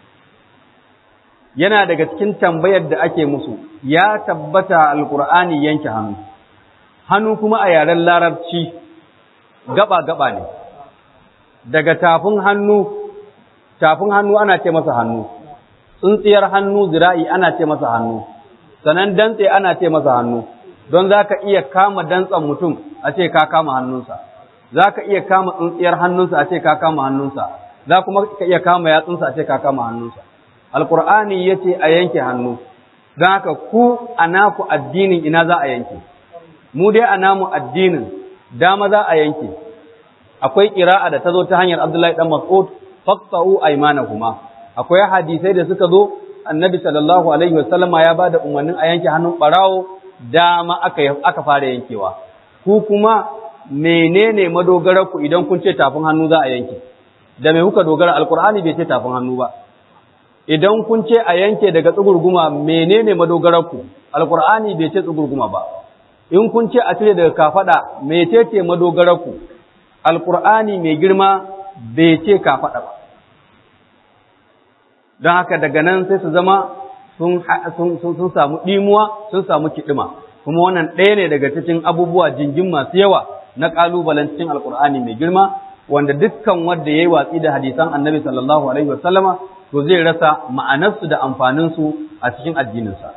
Yana daga cikin tambayar da ake musu, ya tabbata alƙur'ani yanke hannu, hannu kuma a yaren larabci gaba-gaba ne, daga tafin hannu, tafin hannu ana ce masa hannu, tsuntsiyar hannu zira'i ana ce masa hannu, sannan dantse ana ce masa hannu. don za ka iya kama dantsan mutum a ce ka kama hannunsa, za ka iya kama tsuntsiyar hannunsa a ce ka kama hannunsa, za kuma ka iya kama yatsunsa a ce ka kama hannunsa. Alƙur'ani ya ce a yanke hannu, don haka ku a naku addinin ina za a yanke, mu dai a namu addinin dama za a yanke, akwai qira'a da ta zo ta hanyar Abdullahi dan Mas'ud faqta'u aymanahuma akwai hadisai da suka zo annabi sallallahu alaihi wasallama ya bada umarnin a yanke hannun barawo dama aka aka fara yankewa ku kuma menene madogarar ku idan kun ce tafin hannu za a yanke da me kuka dogara alqur'ani bai ce tafin hannu ba idan kun ce a yanke daga tsugurguma menene madogarar ku alqur'ani bai ce tsugurguma ba in kun ce a cire daga kafada mecece madogarar ku alqur'ani mai girma bai ce kafada ba don haka daga nan sai su zama sun samu ɗimuwa sun samu kiɗima kuma wannan ɗaya ne daga cikin abubuwa jingin masu yawa na ƙalubalen cikin alƙur'ani mai girma wanda dukkan wanda ya yi watsi da hadisan annabi sallallahu alaihi wasallama to zai rasa ma'anarsu da amfaninsu a cikin addininsa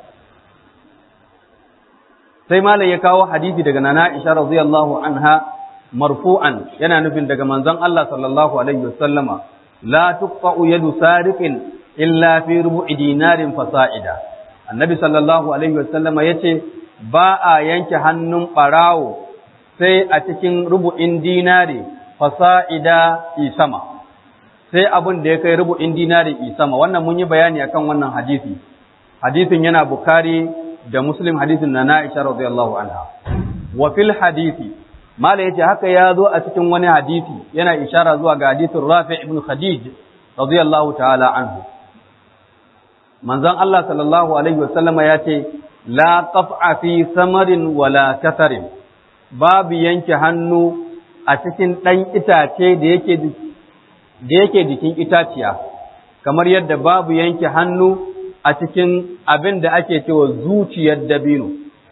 sai malam ya kawo hadisi daga nana Aisha radiyallahu anha marfu'an yana nufin daga manzon Allah sallallahu alaihi wasallama la tuqta'u yadu sariqin illa fi rubu'i dinarin fasa'ida annabi sallallahu alaihi wasallama yace ba a yanke hannun barawo sai a cikin rubu'in dinari fasa'ida isama sai abin da ya kai rubu'in dinari isama wannan mun yi bayani akan wannan hadisi hadisin yana bukhari da muslim hadisin na na'isha radiyallahu anha wa fil hadisi mala yace haka ya zo a cikin wani hadisi yana ishara zuwa ga hadisin rafi ibn khadij radiyallahu ta'ala anhu manzon Allah sallallahu alaihi wasallama ya ce la qaf'a fi samarin wala kasarin babu yanke hannu a cikin ɗan itace da yake da yake jikin itaciya kamar yadda babu yanke hannu a cikin abin da ake cewa zuciyar dabino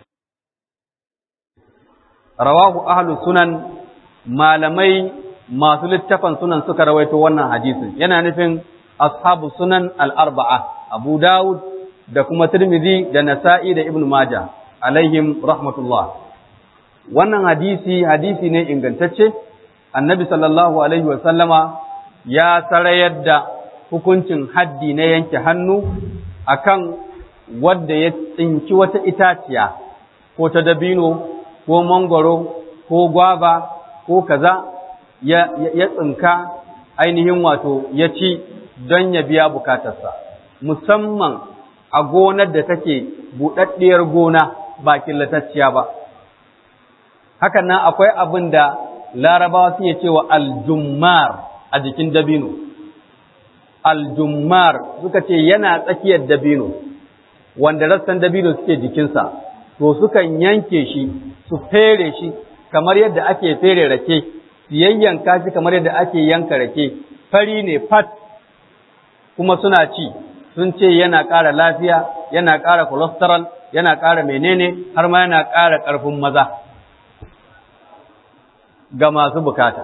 rawahu ahlus sunan malamai masu littafan sunan suka rawaito wannan hadisin yana nufin ashabu sunan al-arba'a Abu Dawud da kuma Tirmidhi da Nasa'i da Ibn Majah alaihim rahmatullah wannan hadisi hadisi ne ingantacce Annabi sallallahu alaihi wa sallama ya sarayar da hukuncin haddi na yanke hannu akan wanda ya tsinki wata itaciya ko ta dabino ko mangoro ko gwaba ko kaza ya, ya tsinka ainihin wato ya ci don ya biya bukatarsa musamman a gonar da take buɗaɗɗiyar gona ba killatacciya ba. Hakan nan akwai abin da larabawa suke cewa aljummar a jikin dabino. Aljummar suka ce yana tsakiyar dabino, wanda rassan dabino suke jikinsa, to sukan yanke shi, su fere shi kamar yadda ake fere rake, su yayyanka shi kamar yadda ake yanka rake, fari ne fat kuma suna ci. sun ce yana ƙara lafiya, yana ƙara cholesterol, yana ƙara menene, har ma yana ƙara ƙarfin maza ga masu bukata.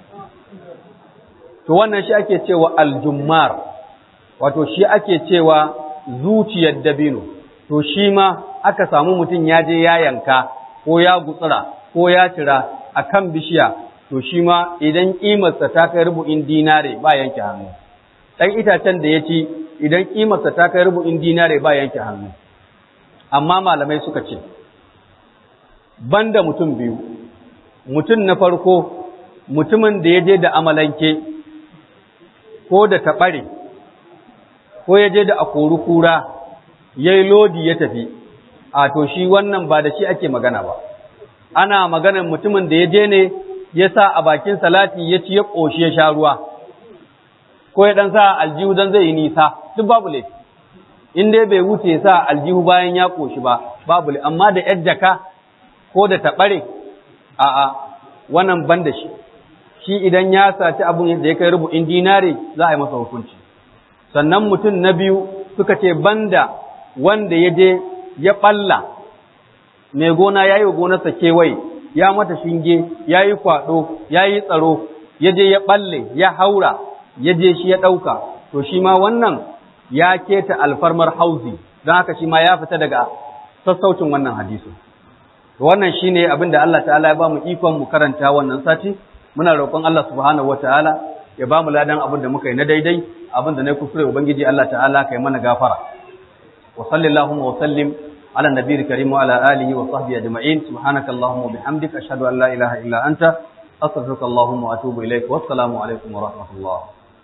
To wannan shi ake cewa aljummar, wato shi ake cewa zuciyar dabino, to shi ma aka samu mutum ya je ya yanka, ko ya gutsura, ko ya cira a kan bishiya, to shi ma idan ƙimarsa ta kai rubu'in dinare ba yanke hannu. Ɗan itacen da ya ci idan ƙimarsa ta kai rubu'in dinare ba yanke hannu amma malamai suka ce banda mutum biyu mutum na farko mutumin da ya je da amalanke ko da taɓare ko ya je da akori kura ya yi lodi ya tafi a to shi wannan ba da shi ake magana ba ana maganar mutumin da ya je ne ya sa a bakin salati ya ci ya ƙoshi ya sha ruwa ko ya ɗan sa aljihu don zai yi nisa duk babu laifi in dai bai wuce sa aljihu bayan ya koshi ba babu laifi amma da yar jaka ko da taɓare a a wannan ban da shi shi idan ya saci abun da ya kai rubu'in dinare za a yi masa hukunci sannan mutum na biyu suka ce banda wanda ya je ya ɓalla mai gona ya yi wa gonarsa kewaye ya mata shinge ya yi kwaɗo ya yi tsaro ya je ya ɓalle ya haura ya je shi ya ɗauka to shi ma wannan ya keta alfarmar hauzi don haka shi ma ya fita daga sassaucin wannan hadisi to wannan shine abin da Allah ta'ala ya ba mu ikon mu karanta wannan sati muna roƙon Allah subhanahu wataala ya ba mu ladan abin da muka yi na daidai abin da na kuskure ubangiji Allah ta'ala kai mana gafara wa sallallahu wa sallim ala nabiyil karim wa ala alihi wa sahbihi ajma'in subhanakallahumma wa bihamdika ashhadu an la ilaha illa anta astaghfiruka Allahumma wa atubu ilaik wassalamu alaikum wa rahmatullah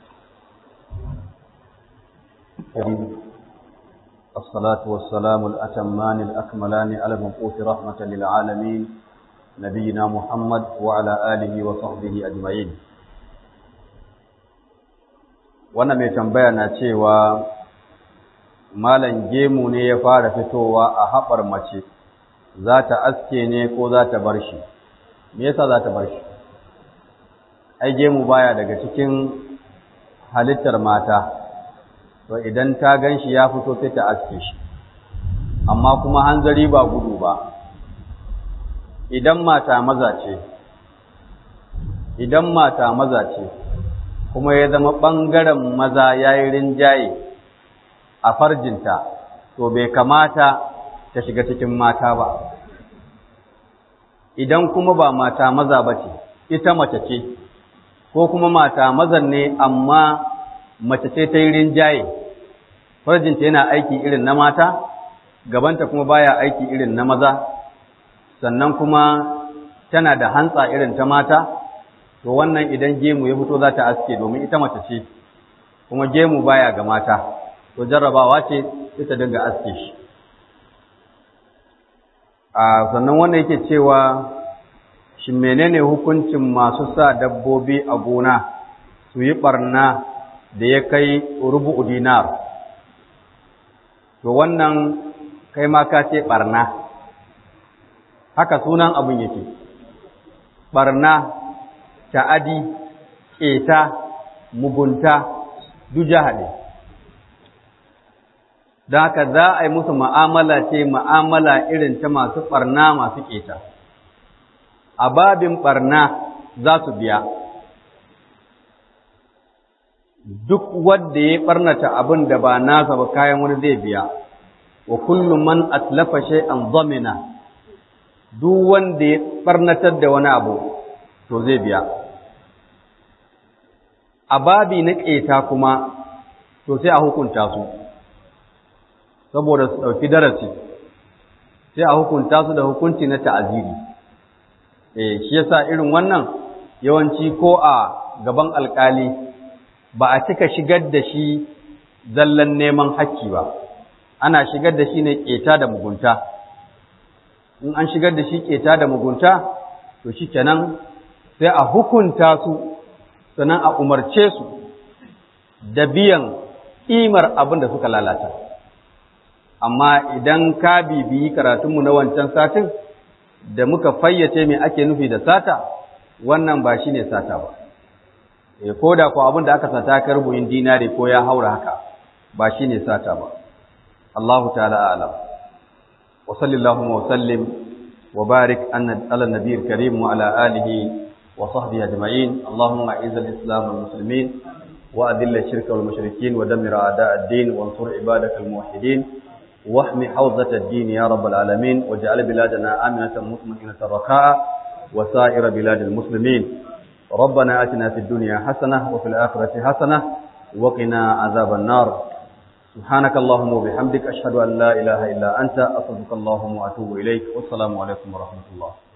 الصلاة والسلام الأتمان الأكملان على المبعوث رحمة للعالمين نبينا محمد وعلى آله وصحبه أجمعين wannan mai tambaya na cewa malam gemu ne ya fara fitowa a haɓar mace za ta aske ne ko za ta bar shi me yasa za ta bar shi ai gemu baya daga cikin halittar mata to idan ta gan shi ya fito sai ta aske shi amma kuma hanzari ba gudu ba idan mata maza ce idan mata maza ce kuma ya zama ɓangaren maza ya yi rinjaye a farjinta to bai kamata ta shiga cikin mata ba idan kuma ba mata maza ba ce ita mace ce ko kuma mata mazan ne amma mace ce ta yi rinjaye farjinta yana aiki irin na mata gabanta kuma baya aiki irin na maza sannan kuma tana da hantsa irin ta mata to wannan idan gemu ya fito za ta aske domin ita mace ce kuma gemu baya ga mata to jarrabawa ce ita dinga aske shi a sannan wannan yake cewa shi menene hukuncin masu sa dabbobi a gona su yi barna da ya kai rubu'u dinar to wannan kai ma ka ce barna haka sunan abin yake barna ta'adi ƙeta mugunta duja haɗe don haka za a yi musu ma'amala ce ma'amala irin ta masu ɓarna masu ƙeta a babin ɓarna za su biya duk wanda ya ɓarnata abin da ba nasa ba kayan wani zai biya wa kullum man atlafa shay'an dhamina duk wanda ya ɓarnatar da wani abu to zai biya a babi na ƙeta kuma to sai a hukunta su saboda su ɗauki darasi sai a hukunta su da hukunci na ta'aziri eh shi yasa irin wannan yawanci ko a gaban alkali ba a cika shigar da shi zallan neman hakki ba ana shigar da shi ne ƙeta da mugunta in an shigar da shi ƙeta da mugunta to shi kenan sai a hukunta su sannan a umarce su da biyan ƙimar abin da suka lalata amma idan ka bibiyi karatunmu na wancan satin da muka fayyace me ake nufi da sata wannan ba shi ne sata ba e ko da ko abin da aka sata ka rubuyin dinari ko ya haura haka ba shi ne sata ba Allahu ta'ala a'lam wa sallallahu wa sallim wa barik ala nabiyil karim wa ala alihi وصحبه أجمعين اللهم أعز الإسلام والمسلمين وأذل الشرك والمشركين ودمر أعداء الدين وانصر عبادك الموحدين واحمي حوزة الدين يا رب العالمين واجعل بلادنا آمنة مطمئنة رخاء وسائر بلاد المسلمين ربنا آتنا في الدنيا حسنة وفي الآخرة حسنة وقنا عذاب النار سبحانك اللهم وبحمدك أشهد أن لا إله إلا أنت أصدق اللهم وأتوب إليك والسلام عليكم ورحمة الله